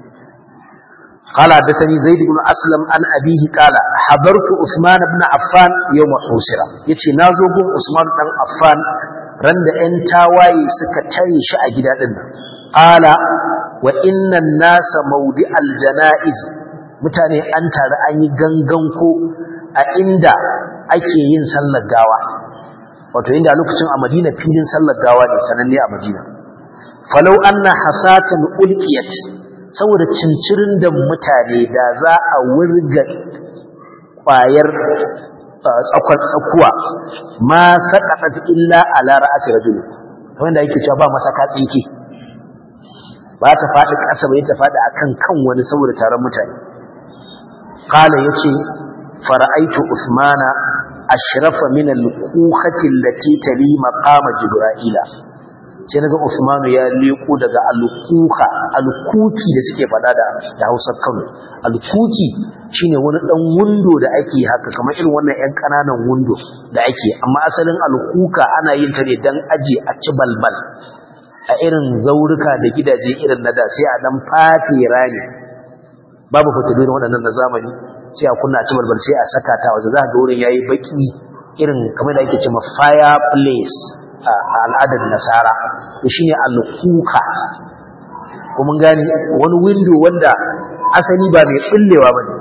قال حدثني زيد بن اسلم عن ابيه قال حضرت عثمان بن عفان يوم حسرا yace nazo gun usman dan affan ran da ƴan tawaye suka tare shi a gida din nan qala wa innan nasa maudi aljana'iz mutane an tare an yi gangan ko a inda ake yin sallar gawa wato inda a lokacin a madina filin sallar gawa ne sananne a madina falau anna hasatan ulqiyat saboda cincirin da mutane da za a wurga kwayar tsakwar tsakuwa ma saqatat illa ala ra'si rajul kamar da yake cewa ba masaka tsinke ba ta faɗi ƙasa ba ta faɗi akan kan wani saboda taron mutane qala yace fara'aitu usmana ashrafa min al-kukhati allati tali maqama jibrila sai naga usmanu ya leko daga al-kuka al-kuki da suke faɗa da da Hausar Kano al-kuki shine wani dan wundo da ake haka kamar irin wannan ƴan ƙananan wundo da ake amma asalin al-kuka ana yin ta ne dan aje a ci balbal a irin zaurika da gidaje irin na da sai a dan fafe rani babu fitilu waɗannan na zamani sai a kunna ci balbal sai a saka ta waje za ga wurin yayi baki irin kamar da ake cewa fireplace a al'adar nasara to shine al-kuka kuma gani wani window wanda asali ba mai kullewa bane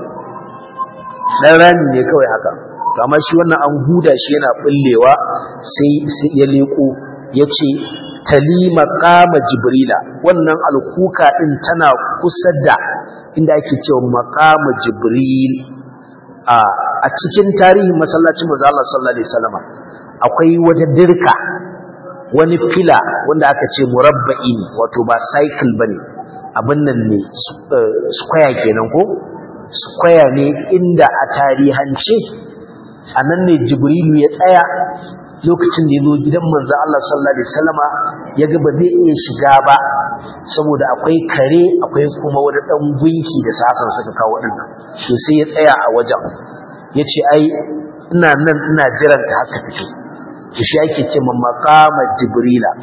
dan rami ne kawai haka to amma shi wannan an huda shi yana bullewa sai ya leko yace tali maqama jibrila wannan alkuka din tana kusa da inda ake cewa maqama jibril a a cikin tarihin masallacin manzo Allah sallallahu alaihi wasallam akwai wata dirka wani fila wanda aka ce murabba'i ne wato ba cycle bane abin nan ne square kenan ko square ne inda a tarihance anan ne jibrilu ya tsaya lokacin da ya zo gidan manzo Allah sallallahu alaihi wasallama ya ga ba zai iya shiga ba saboda akwai kare akwai kuma wani dan gunki da sasan suka kawo din to sai ya tsaya a wajen yace ai ina nan ina jiran ta haka fito to shi ake ce man maqama jibrila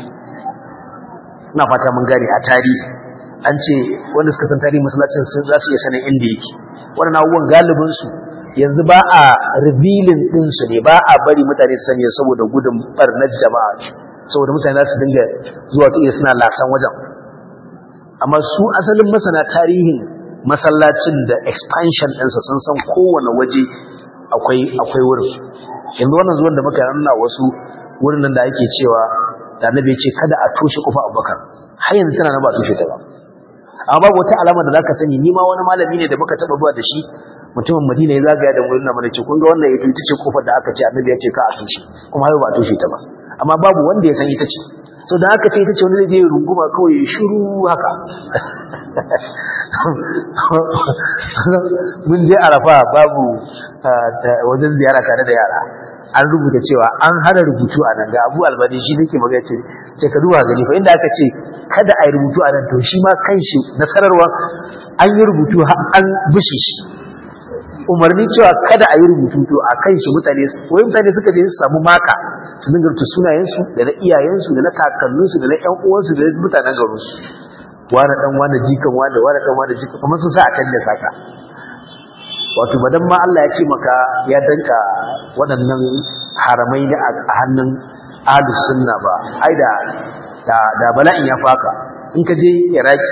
ina fata mun gane a tarihi an ce wanda suka san tarihi masallacin sun za su iya sanin inda yake wannan abubuwan galibin su yanzu ba a revealing ɗinsu ne ba a bari mutane su sani saboda gudun barnar jama'a saboda mutane za su dinga zuwa ta iya suna lasan wajen amma su asalin masana tarihin masallacin da expansion ɗinsa sun san kowane waje akwai akwai wurin yanzu wannan zuwan da muka nuna wasu wurin nan da ake cewa da annabi ce kada a toshe kofa abubakar har yanzu tana nan ba toshe ta ba amma babu wata alama da zaka sani ni ma wani malami ne da muka taba zuwa da shi mutumin Madina ya zagaya da wurin nan mana ce kun ga wannan ita ce kofar da aka ce annabi ya ce ka a toshe kuma har ba a toshe ta ba amma babu wanda ya san ita ce so da aka ce ita ce wani zai je runguma kawai ya shiru haka mun je arafa babu wajen ziyara tare da yara an rubuta cewa an hana rubutu a nan ga abu albani shi nake magana ce ce ka duba gani fa inda aka ce kada a yi rubutu a nan to shi ma kanshi nasararwa an yi rubutu an bushe shi umarni cewa kada a yi rubutu to a kan shi mutane wai mutane suka je su samu maka su dinga rubuta sunayensu da na iyayensu da na kakanninsu da na ƴan uwansu da na mutanen garinsu wani dan wani jikan wani wani dan wani jikan kamar sun sa a kan da saka wato badan ma Allah ya ce maka ya danka waɗannan haramai ne a hannun ahlus sunna ba ai da da bala'in ya faka in ka je iraki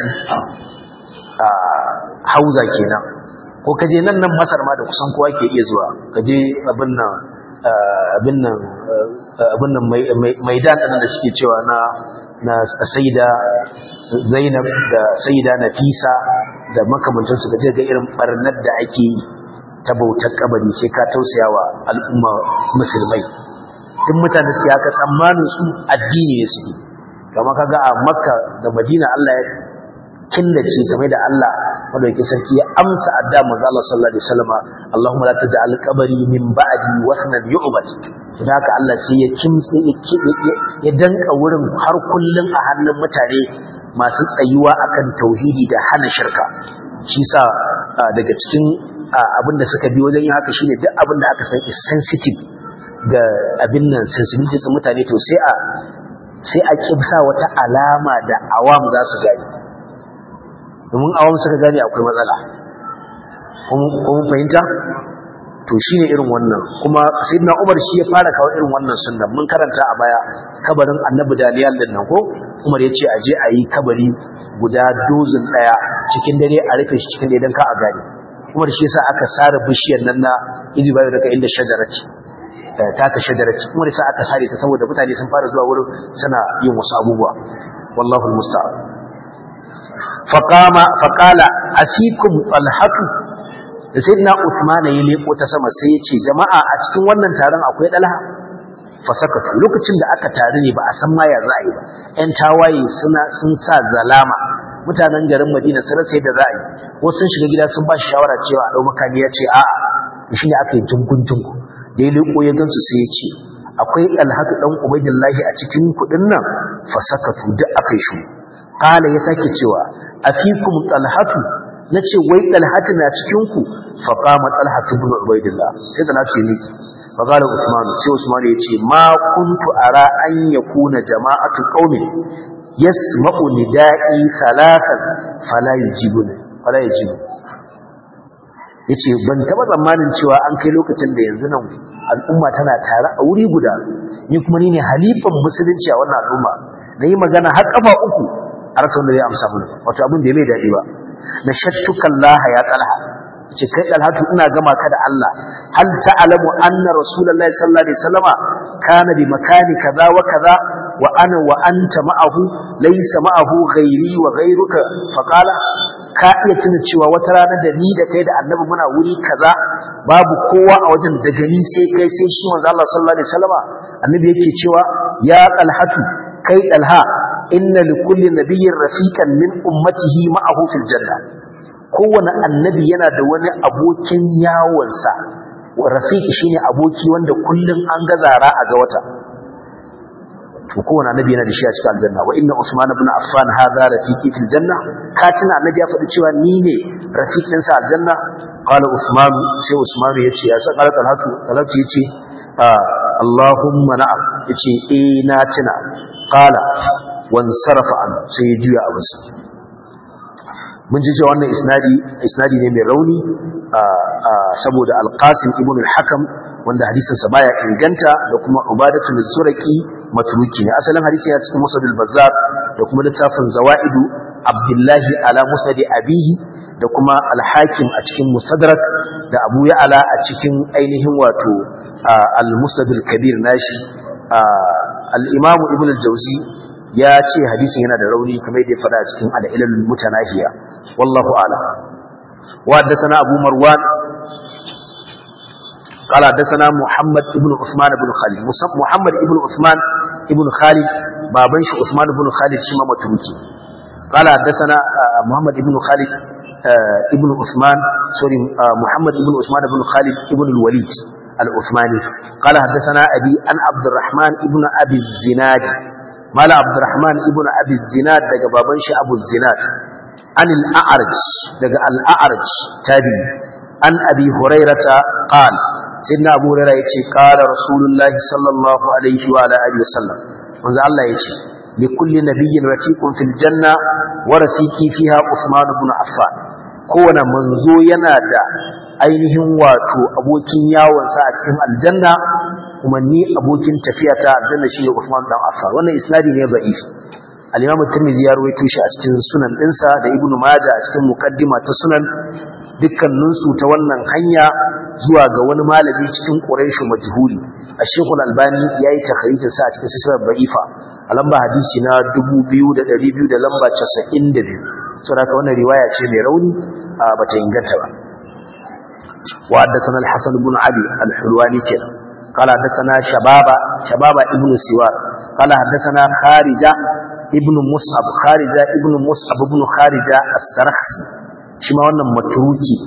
a hauza kenan ko ka je nan nan masar ma da kusan kowa ke iya zuwa ka je abin nan abin nan abin nan maidan ɗin da suke cewa na na saida zainab da saida nafisa da makamantansu ka je ga irin barnar da ake yi ta bautar kabari sai ka tausaya wa al'umma musulmai duk mutane su haka tsammanin su addini ne suke kama kaga a makka da madina Allah ya killace game da Allah madauki sarki ya amsa adda manzo Allah sallallahu alaihi wasallam Allahumma la taj'al qabri min ba'di wasnan yu'bad dan haka Allah sai ya kimtse ya danka wurin har kullun a hannun mutane masu tsayuwa akan tauhidi da hana shirka shi sa daga cikin abinda suka bi wajen yin haka shine duk abinda aka san is sensitive ga abin nan sensitivity sun mutane to sai a sai a kibsa wata alama da awam za su gani domin awam suka gane akwai matsala kuma fahimta to shine irin wannan kuma sayyidina Umar shi ya fara kawo irin wannan sunna mun karanta a baya kabarin Annabi Daniel din nan ko Umar ya ce a je a yi kabari guda dozin daya cikin dare a rufe shi cikin dare don ka a gane Umar shi yasa aka sare bishiyar nan na izi bayo daga inda shajarati taka shajarati Umar yasa aka sare ta saboda mutane sun fara zuwa wurin suna yin wasu abubuwa wallahu almusta'an faqama faqala asikum talhatu da sayyidina Usman ya leko ta sama sai ya ce jama'a a cikin wannan taron akwai dalha fasakatu lokacin da aka tare ne ba a san ma ya za a yi ba ƴan tawaye suna sun sa zalama mutanen garin Madina sun rasa yadda za a yi wasu sun shiga gida sun ba shi shawara cewa a dau makami ya ce a'a shi ne aka yi jungun jungu da ya leko ya gansu sai ya ce akwai alhatu dan ubaidillahi a cikin kudin nan fasakatu duk aka yi shi kala ya sake cewa afikum talhatu nace wai talhatu na cikin ku fa qama talhatu ibn ubaidillah sai talhatu ya miki fa qala usman sai usman ya ce ma kuntu ara an yakuna jama'atu qaumin yasma'u nida'i thalathan fala yujibuna fala yujibu yace ban taba tsammanin cewa an kai lokacin da yanzu nan al'umma tana tare a wuri guda ni kuma ni ne halifan musulunci a wannan al'umma nayi magana har kafa uku a rasa wanda zai amsa mun wato abin da ya mai daɗi ba na shattukan laha ya talha ce kai dalhatu ina gama ka da Allah hal ta'lamu anna rasulullahi sallallahu alaihi wasallama kana bi makani kaza wa kaza wa ana wa anta ma'ahu laysa ma'ahu ghairi wa ghairuka fa qala ka iya tuna cewa wata rana da ni da kai da annabi muna wuri kaza babu kowa a wajen daga ni sai kai sai shi manzo Allah sallallahu alaihi wasallama annabi yake cewa ya dalhatu kai dalha inna likulli nabiyyin rafiqan min ummatihi ma'ahu fil janna kowane annabi yana da wani abokin yawonsa rafiq shine aboki wanda kullun an gazara a ga wata to kowane annabi yana da shi a cikin aljanna wa inna usman ibn affan hadha rafiqi fil janna katina annabi ya faɗi cewa ni ne rafiq ɗinsa aljanna qala usman sai usman yace ya san qala talatu talatu yace allahumma na'am yace eh na tuna qala wan sarafa an sai ya juya abinsa mun ji cewa wannan isnadi isnadi ne mai rauni saboda alqasim ibn al-hakam wanda hadisin sa baya inganta da kuma ubadatu az-zurqi matruki ne asalin hadisi ya cikin musnad al-bazzar da kuma littafin zawaidu abdullahi ala musnad abihi da kuma al-hakim a cikin mustadrak da abu ya'ala a cikin ainihin wato al-musnad al-kabir nashi al-imam ibn al-jawzi ya ce hadisin yana da rauni kamar yadda ya faɗa a cikin al-ilal mutanahiya wallahu a'lam wa haddathana abu marwan قال حدثنا محمد بن عثمان بن خالد محمد بن عثمان بن خالد بابنش عثمان بن خالد شما متروكي قال حدثنا محمد بن خالد ابن عثمان سوري محمد بن عثمان بن خالد ابن الوليد العثماني قال حدثنا أبي أن عبد الرحمن ابن أبي الزناد مال عبد الرحمن ابن أبي الزناد دقى بابنش أبو الزناد عن الأعرج دقى الأعرج تابي عن أبي هريرة قال سيدنا أبو هريرة يتي قال رسول الله صلى الله عليه وعلى آله وسلم وانزع الله يتي لكل نبي رفيق في الجنة ورفيقي فيها عثمان بن عفان kowane manzo yana da ainihin wato abokin yawonsa a cikin aljanna kuma ni abokin tafiya ta aljanna shine Uthman dan Affan wannan isnadi ne da'if al-Imam Tirmidhi ya rawaito shi a cikin sunan dinsa da Ibn Majah a cikin muqaddima ta sunan dukkanin su ta wannan hanya zuwa ga wani malami cikin Quraysh majhuli Ash-Shaykh al-Albani yayi takharijin sa a cikin sisar da'ifa a lamba hadisi na 2200 da lamba 92 saboda haka wannan riwaya ce mai rauni bata inganta ba wa haddathana al-Hasan ibn Abi al-Hulwani kenan قال حدثنا شبابا شبابا ابن سوار قال حدثنا خارجة ابن مصعب خارجة ابن مصعب ابن خارجة السرخسي شما wannan matruki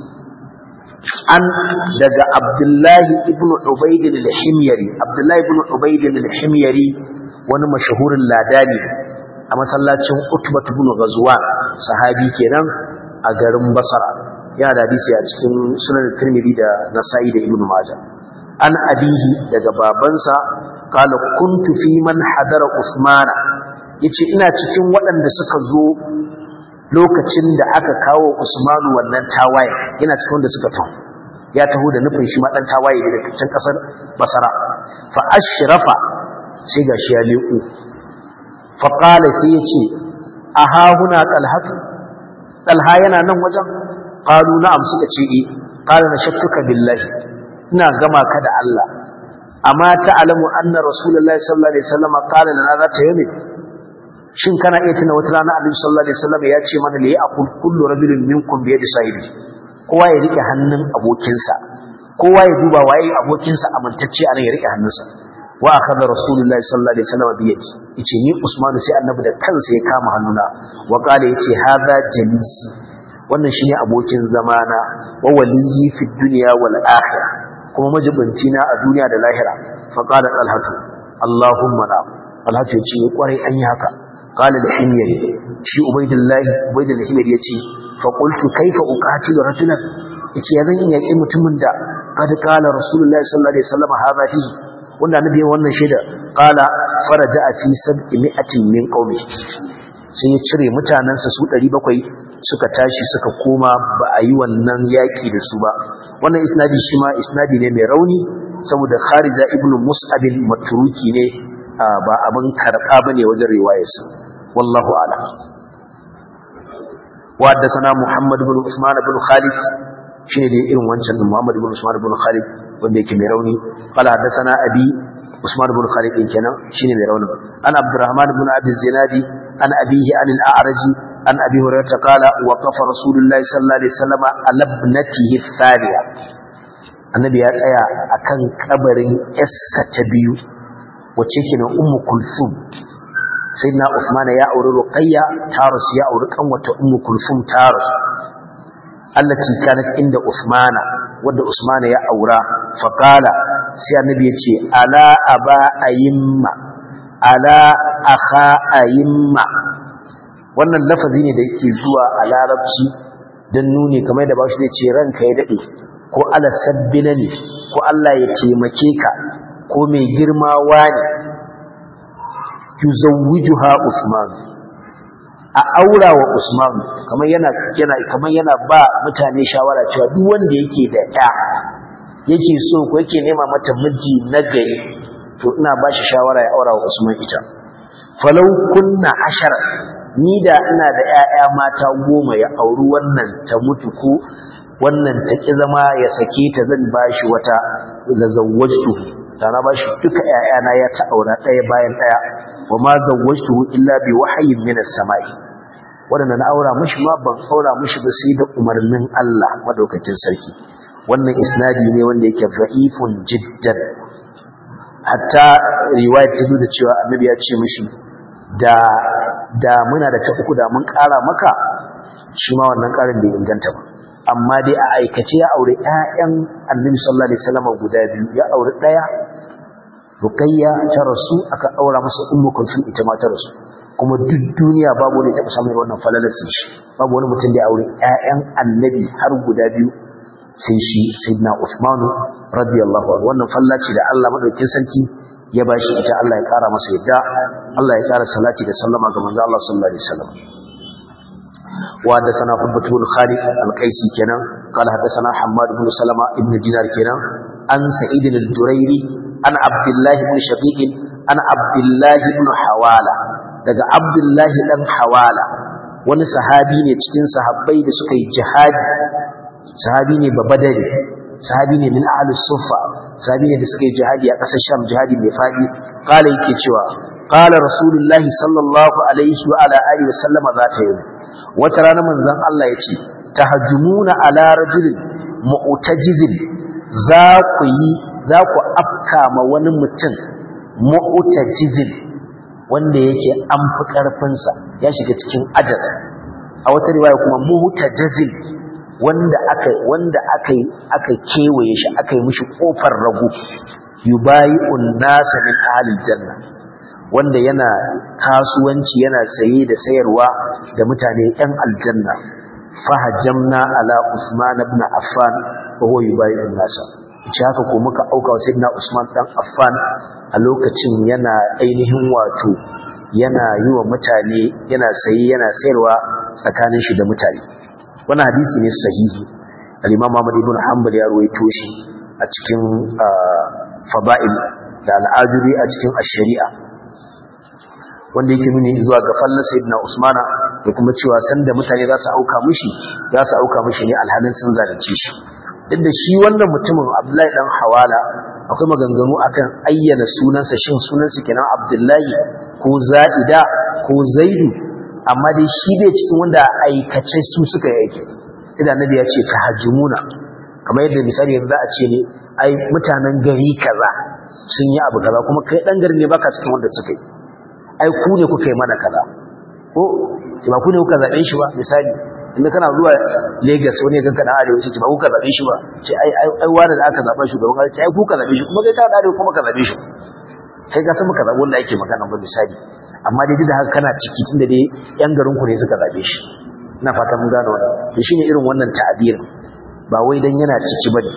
an daga Abdullahi ibn Ubayd al-Himyari Abdullahi ibn Ubayd al-Himyari wani mashahurin ladani a masallacin Utbah ibn Ghazwan sahabi kenan a garin Basra yana da hadisi a cikin Sunan Tirmidhi da Nasa'i da Ibn Majah an abihi daga babansa kala kuntu fi man hadara usmana yace ina cikin waɗanda suka zo lokacin da aka kawo usmanu wannan tawaye yana cikin wanda suka taho ya taho da nufin shi ma dan tawaye daga can kasar basara fa ashrafa sai gashi ya leku fa qala sai yace aha huna talhatu talha yana nan wajen qalu na'am suka ce eh qala nashakkuka billahi ina gama ka da Allah amma ta'lamu anna rasulullahi sallallahu alaihi wasallam qala lana zata yami shin kana iya tuna wata rana annabi sallallahu alaihi wasallam ya ce mana li ya'kul kullu rajulin minkum bi yadi sahibi kowa ya rike hannun abokinsa kowa ya duba waye abokinsa amintacce anan ya rike hannunsa wa akhadha rasulullahi sallallahu alaihi wasallam bi yadi yace ni usman sai annabi da kansa ya kama hannuna wa qala yace hadha jalisi wannan shine abokin zamana wa waliyyi fi dunya wal akhirah kuma majibinci na a duniya da lahira fa qala talhatu allahumma na talhatu yace kwarai an yi haka qala al-himyari shi ubaydullah ubaydul himyari yace fa qultu kaifa uqatilu rajulan yace ya zan yi yaki mutumin da kad qala rasulullahi sallallahu alaihi wasallam hadha fi wanda annabi wannan shaida qala faraja fi sab'imi'atin min qaumi sai ya cire mutanansa su 700 suka tashi suka koma ba a yi wannan yaƙi da su ba wannan isnadi shi ma isnadi ne mai rauni saboda kharija ibnu mus'abin matruki ne ba abin karɓa ba ne wajen riwayarsa wallahu ala wa haddathana muhammad ibn usman ibn khalid shine dai irin wancan din muhammad ibn usman ibn khalid wanda yake mai rauni qala haddathana abi usman ibn khalid din kenan shine mai rauni an abdurrahman ibn abi zinadi an abihi an al-a'raji عن أبي هريرة قال وقف رسول الله صلى الله عليه وسلم على ابنته الثانية النبي ya tsaya akan kabarin yarsa ta biyu wacce ke nan ummu kulthum sayyidina usman ya auri ruqayya tarus ya auri kanwata ummu kulthum tarus allati kanat inda usmana wanda usman ya aura faqala sai annabi ya ce ala aba ayimma ala akha ayimma wannan lafazi ne da yake zuwa a larabci don nuni kamar da bashi zai ce ranka ya daɗe ko ala sabbina ne ko Allah ya taimake ka ko mai girma wani yuzawwijuha Usman a aura wa Usman kamar yana yana kamar yana ba mutane shawara cewa duk wanda yake da ɗa yake so ko yake nema mata miji na gari to ina ba shi shawara ya aura wa Usman ita falau kunna ashara ni da ina da ƴaƴa mata goma ya auri wannan ta mutu ko wannan ta ki zama ya sake ta zan ba shi wata la zawwajtu da na ba shi duka ƴaƴana ya ta aura ɗaya bayan ɗaya wa ma zawwajtu illa bi wahyin min as-sama'i wadanda na aura mishi ma ban aura mishi ba sai da umarnin Allah madaukakin sarki wannan isnadi ne wanda yake da'ifun jiddan hatta riwaya ta zo da cewa annabi ya ce mishi da da muna da ta uku da mun ƙara maka shi ma wannan ƙarin bai inganta ba amma dai a aikace ya aure ƴaƴan annabi sallallahu alaihi wasallam guda biyu ya aure ɗaya ruqayya ta rasu aka aura masa ummu kulsum ita ma ta rasu kuma duk duniya babu wani taɓa samun wannan falalar sai shi babu wani mutum da ya aure ƴaƴan annabi har guda biyu sai shi sayyidina Usmanu radiyallahu anhu wannan fallaci da Allah madaukakin sarki ya bashi ita Allah ya kara masa yadda Allah ya kara salati da sallama ga manzo Allah sallallahu alaihi wasallam wa da sana Hubbat bin Khalid al-Qaisi kenan qala hadathana Hammad bin Salama ibn Dinar kenan an Sa'id al-Jurairi an Abdullah ibn Shaqiq an Abdullah ibn Hawala daga Abdullah dan Hawala wani sahabi ne cikin sahabbai da suka yi jihadi sahabi ne babadari sahabi ne min ahlus sufa sahabi ne da suka yi jihadi a ƙasar sham jihadi mai faɗi kala yake cewa kala rasulullahi sallallahu alaihi wa ala alihi wa sallama za ta yi wata rana manzon Allah ya ce tahajjumuna ala rajulin mu'tajizin za ku yi za ku afka ma wani mutum mu'tajizin wanda yake an fi ƙarfinsa ya shiga cikin ajas a wata riwaya kuma mu'tajizin wanda aka wanda aka aka kewaye shi aka yi mishi kofar rago yubayi'un nasa min ahlil janna wanda yana kasuwanci yana saye da sayarwa da mutane ɗan aljanna fahajamna ala usman ibn affan wa huwa yubayi'un nasa ce haka ko muka auka wa sayyidina usman dan affan a lokacin yana ainihin wato yana yi wa mutane yana saye yana sayarwa tsakanin shi da mutane wannan hadisi ne sahihi al-imam Ahmad ibn Hanbal ya ruwaito shi a cikin fada'il da al-ajuri a cikin ash-shari'a wanda yake nuni zuwa ga fallan sayyidina Usmana da kuma cewa sanda mutane za su auka mishi za su auka mishi ne alhalin sun zalunce shi duk da shi wannan mutumin Abdullahi dan Hawala akwai maganganu akan ayyana sunansa shin sunansa kenan Abdullahi ko Za'ida ko Zaidu amma dai shi dai cikin wanda aikace su suka yi aiki idan annabi ya ce tahajjumuna kamar yadda misali yanzu za a ce ne ai mutanen gari kaza sun yi abu kaza kuma kai dan gari ne baka cikin wanda suka yi ai ku ne kuka yi mana kaza ko ba ku ne kuka zabe shi ba misali inda kana zuwa Lagos wani ya ganka dan arewa ce ba ku ka zabe shi ba ce ai ai wani da aka zaba shugaban kasa ce ai ku ka zabe shi kuma kai ka da arewa kuma ka zabe shi kai ka san muka zabe wanda ake magana ba misali amma dai da haka kana ciki tunda dai yan garin ku ne suka zabe shi ina fata mun gane wannan to shine irin wannan ta'abirin ba wai dan yana ciki bane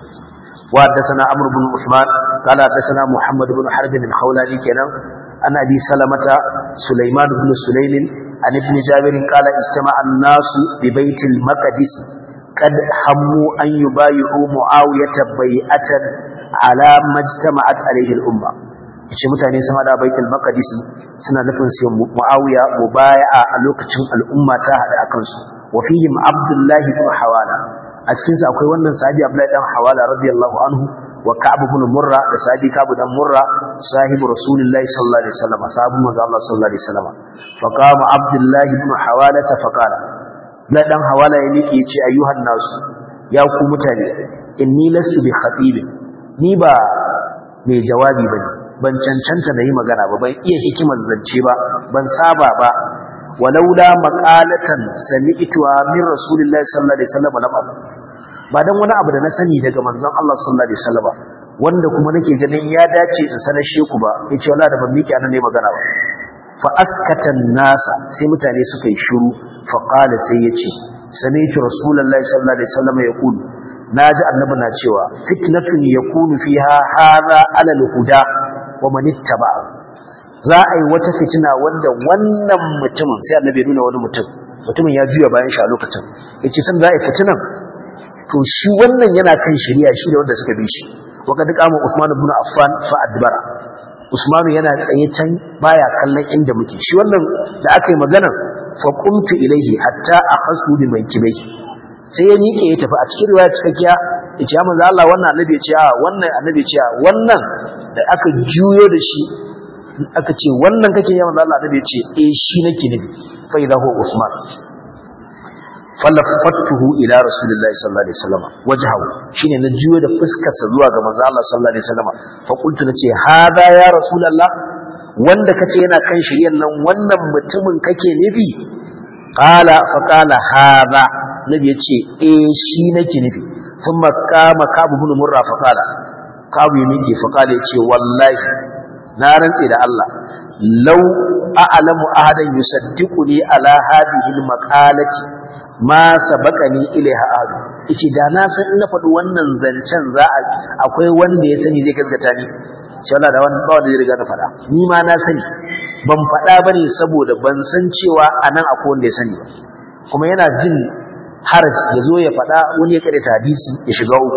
wa haddathana amr ibn usman qala haddathana muhammad ibn harb bin khawlani kenan an abi salamata sulaiman ibn sulaym an ibn jabir qala istama'a an-nas bi baitil maqdis قد هموا أن يبايعوا معاوية بيئة على ما اجتمعت عليه الأمة yace mutane sun hada baitul maqdis suna nufin sai muawiya mubaya'a a lokacin al'umma ta hada akan su wa fihim abdullah ibn hawala a cikin sa akwai wannan sahabi abdullah dan hawala radiyallahu anhu wa ka'ab ibn murra da sahabi ka'ab dan murra sahibi rasulullahi sallallahu alaihi wasallam sahabu manzo Allah sallallahu alaihi wasallam fa qama abdullah ibn hawala ta faqala la dan hawala ya miki yace ayyuhan nasu ya ku mutane inni lastu bi khatibin ni ba mai jawabi bane ban cancanta da yi magana ba ban iya hikimar zance ba ban saba ba walaula maqalatan sami'tuha min rasulillahi sallallahu alaihi wasallam lam ba dan wani abu da na sani daga manzon Allah sallallahu alaihi wasallam wanda kuma nake ganin ya dace in sanar sheku ba yace wala da ban miki anan ne magana ba fa askatan nasa sai mutane suka yi shiru fa qala sai yace sami'tu rasulullahi sallallahu alaihi wasallam yaqulu naji annabi na cewa fitnatun yakunu fiha hadha ala al-huda wa manittaba za a yi wata fitina wanda wannan mutumin sai annabi ya nuna wani mutum mutumin ya juya bayan shi a lokacin yace san za a yi fitinan to shi wannan yana kan shari'a shi da wanda suka bi shi wa kad qama Usman ibn Affan fa adbara Usmanu yana tsaye can baya kallon inda muke shi wannan da aka yi magana fa qumtu ilayhi hatta akhasu bi mankibai sai ya miƙe ya tafi a cikin riwaya cikakkiya ya ce manzo Allah wannan annabi ya ce a wannan annabi ya ce a wannan da aka juyo da shi aka ce wannan kake ya manzo Allah annabi ya ce eh shi nake nufi fa idha huwa Usman falafattuhu ila rasulillahi sallallahu alaihi wasallam wajhahu shine na juyo da fuskar sa zuwa ga manzo Allah sallallahu alaihi wasallam fa qultu nace hada ya rasulullah wanda kace yana kan shiryan nan wannan mutumin kake nufi qala fa qala hada nabi yace eh shi nake nufi thumma qama kabu ibn murra fa qala kabu ya miƙe fa qala yace wallahi na rantse da Allah law a'lamu ahadan yusaddiquni ala hadhihi al-maqalati ma sabaqani ilaiha ahad yace da na san in na faɗi wannan zancen za a akwai wanda ya sani zai gaskata ni sai Allah da wannan ba wanda zai riga na faɗa ni ma na sani ban faɗa bane saboda ban san cewa anan akwai wanda ya sani ba kuma yana jin haraj ya zo ya faɗa wani ya karanta hadisi ya shiga uku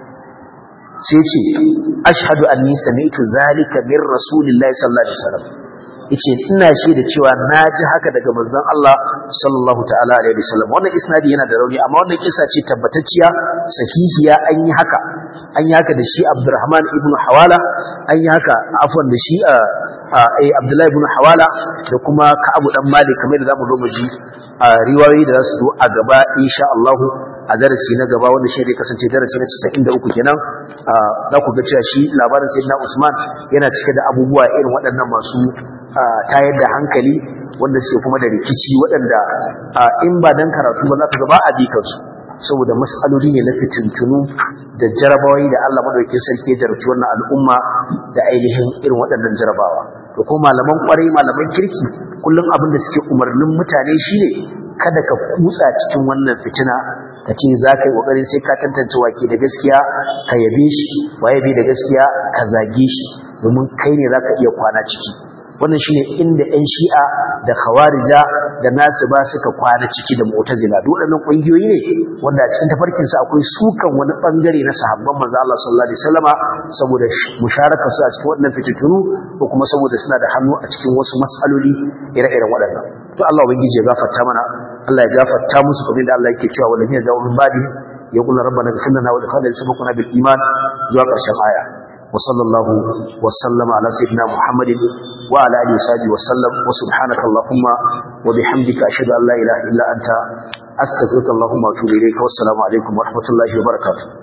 sai ce ashhadu anni sami'tu zalika min rasulillahi sallallahu alaihi wasallam yace ina shaida cewa naji haka daga manzon Allah sallallahu ta'ala alaihi wasallam wannan isnadi yana da rauni amma wannan kisa ce tabbatacciya sahihiya an yi haka an yi haka da shi Abdurrahman ibn Hawala an yi haka afwan da shi eh Abdullah ibn Hawala da kuma Ka'ab dan Malik kamar da zamu zo mu ji riwayoyi da za su zo a gaba insha Allah a darasi na gaba wanda shi zai kasance darasi na 93 kenan za ku ga cewa shi labarin sayyidina Usman yana cike da abubuwa irin waɗannan masu tayar da hankali wanda suke kuma da rikici waɗanda in ba dan karatu ba za ka ga ba a bi kansu saboda mas'aloli ne na fitintunu da jarabawai da Allah madaukakin sarki ya jarabci wannan al'umma da ainihin irin waɗannan jarabawa to ko malaman kwarai malaman kirki kullum abin da suke umarnin mutane shine kada ka kutsa cikin wannan fitina ka ce za ka yi ƙoƙarin sai ka tantance wake da gaskiya ka yabe shi waye bi da gaskiya ka zage shi domin kai ne za ka iya kwana ciki wannan shine inda 'yan shi'a da khawarija da nasu ba suka kwana ciki da mu'tazila duk waɗannan ƙungiyoyi ne wanda a cikin tafarkin su akwai sukan wani bangare na sahabban manzo Allah sallallahu alaihi wasallama saboda musharaka su a cikin waɗannan fitintunu ko kuma saboda suna da hannu a cikin wasu mas'aloli ire-iren waɗannan to Allah ubangiji ya gafarta mana Allah ya gafarta musu kamar da Allah yake cewa walladina ja'u min ba'di yaqulu rabbana ighfir lana wa li ikhwanina sabaquna bil iman zuwa ƙarshen aya وصلى الله وسلم على سيدنا محمد وعلى اله وصحبه وسلم وسبحانك اللهم وبحمدك اشهد ان لا اله الا انت استغفرك اللهم واتوب اليك والسلام عليكم ورحمه الله وبركاته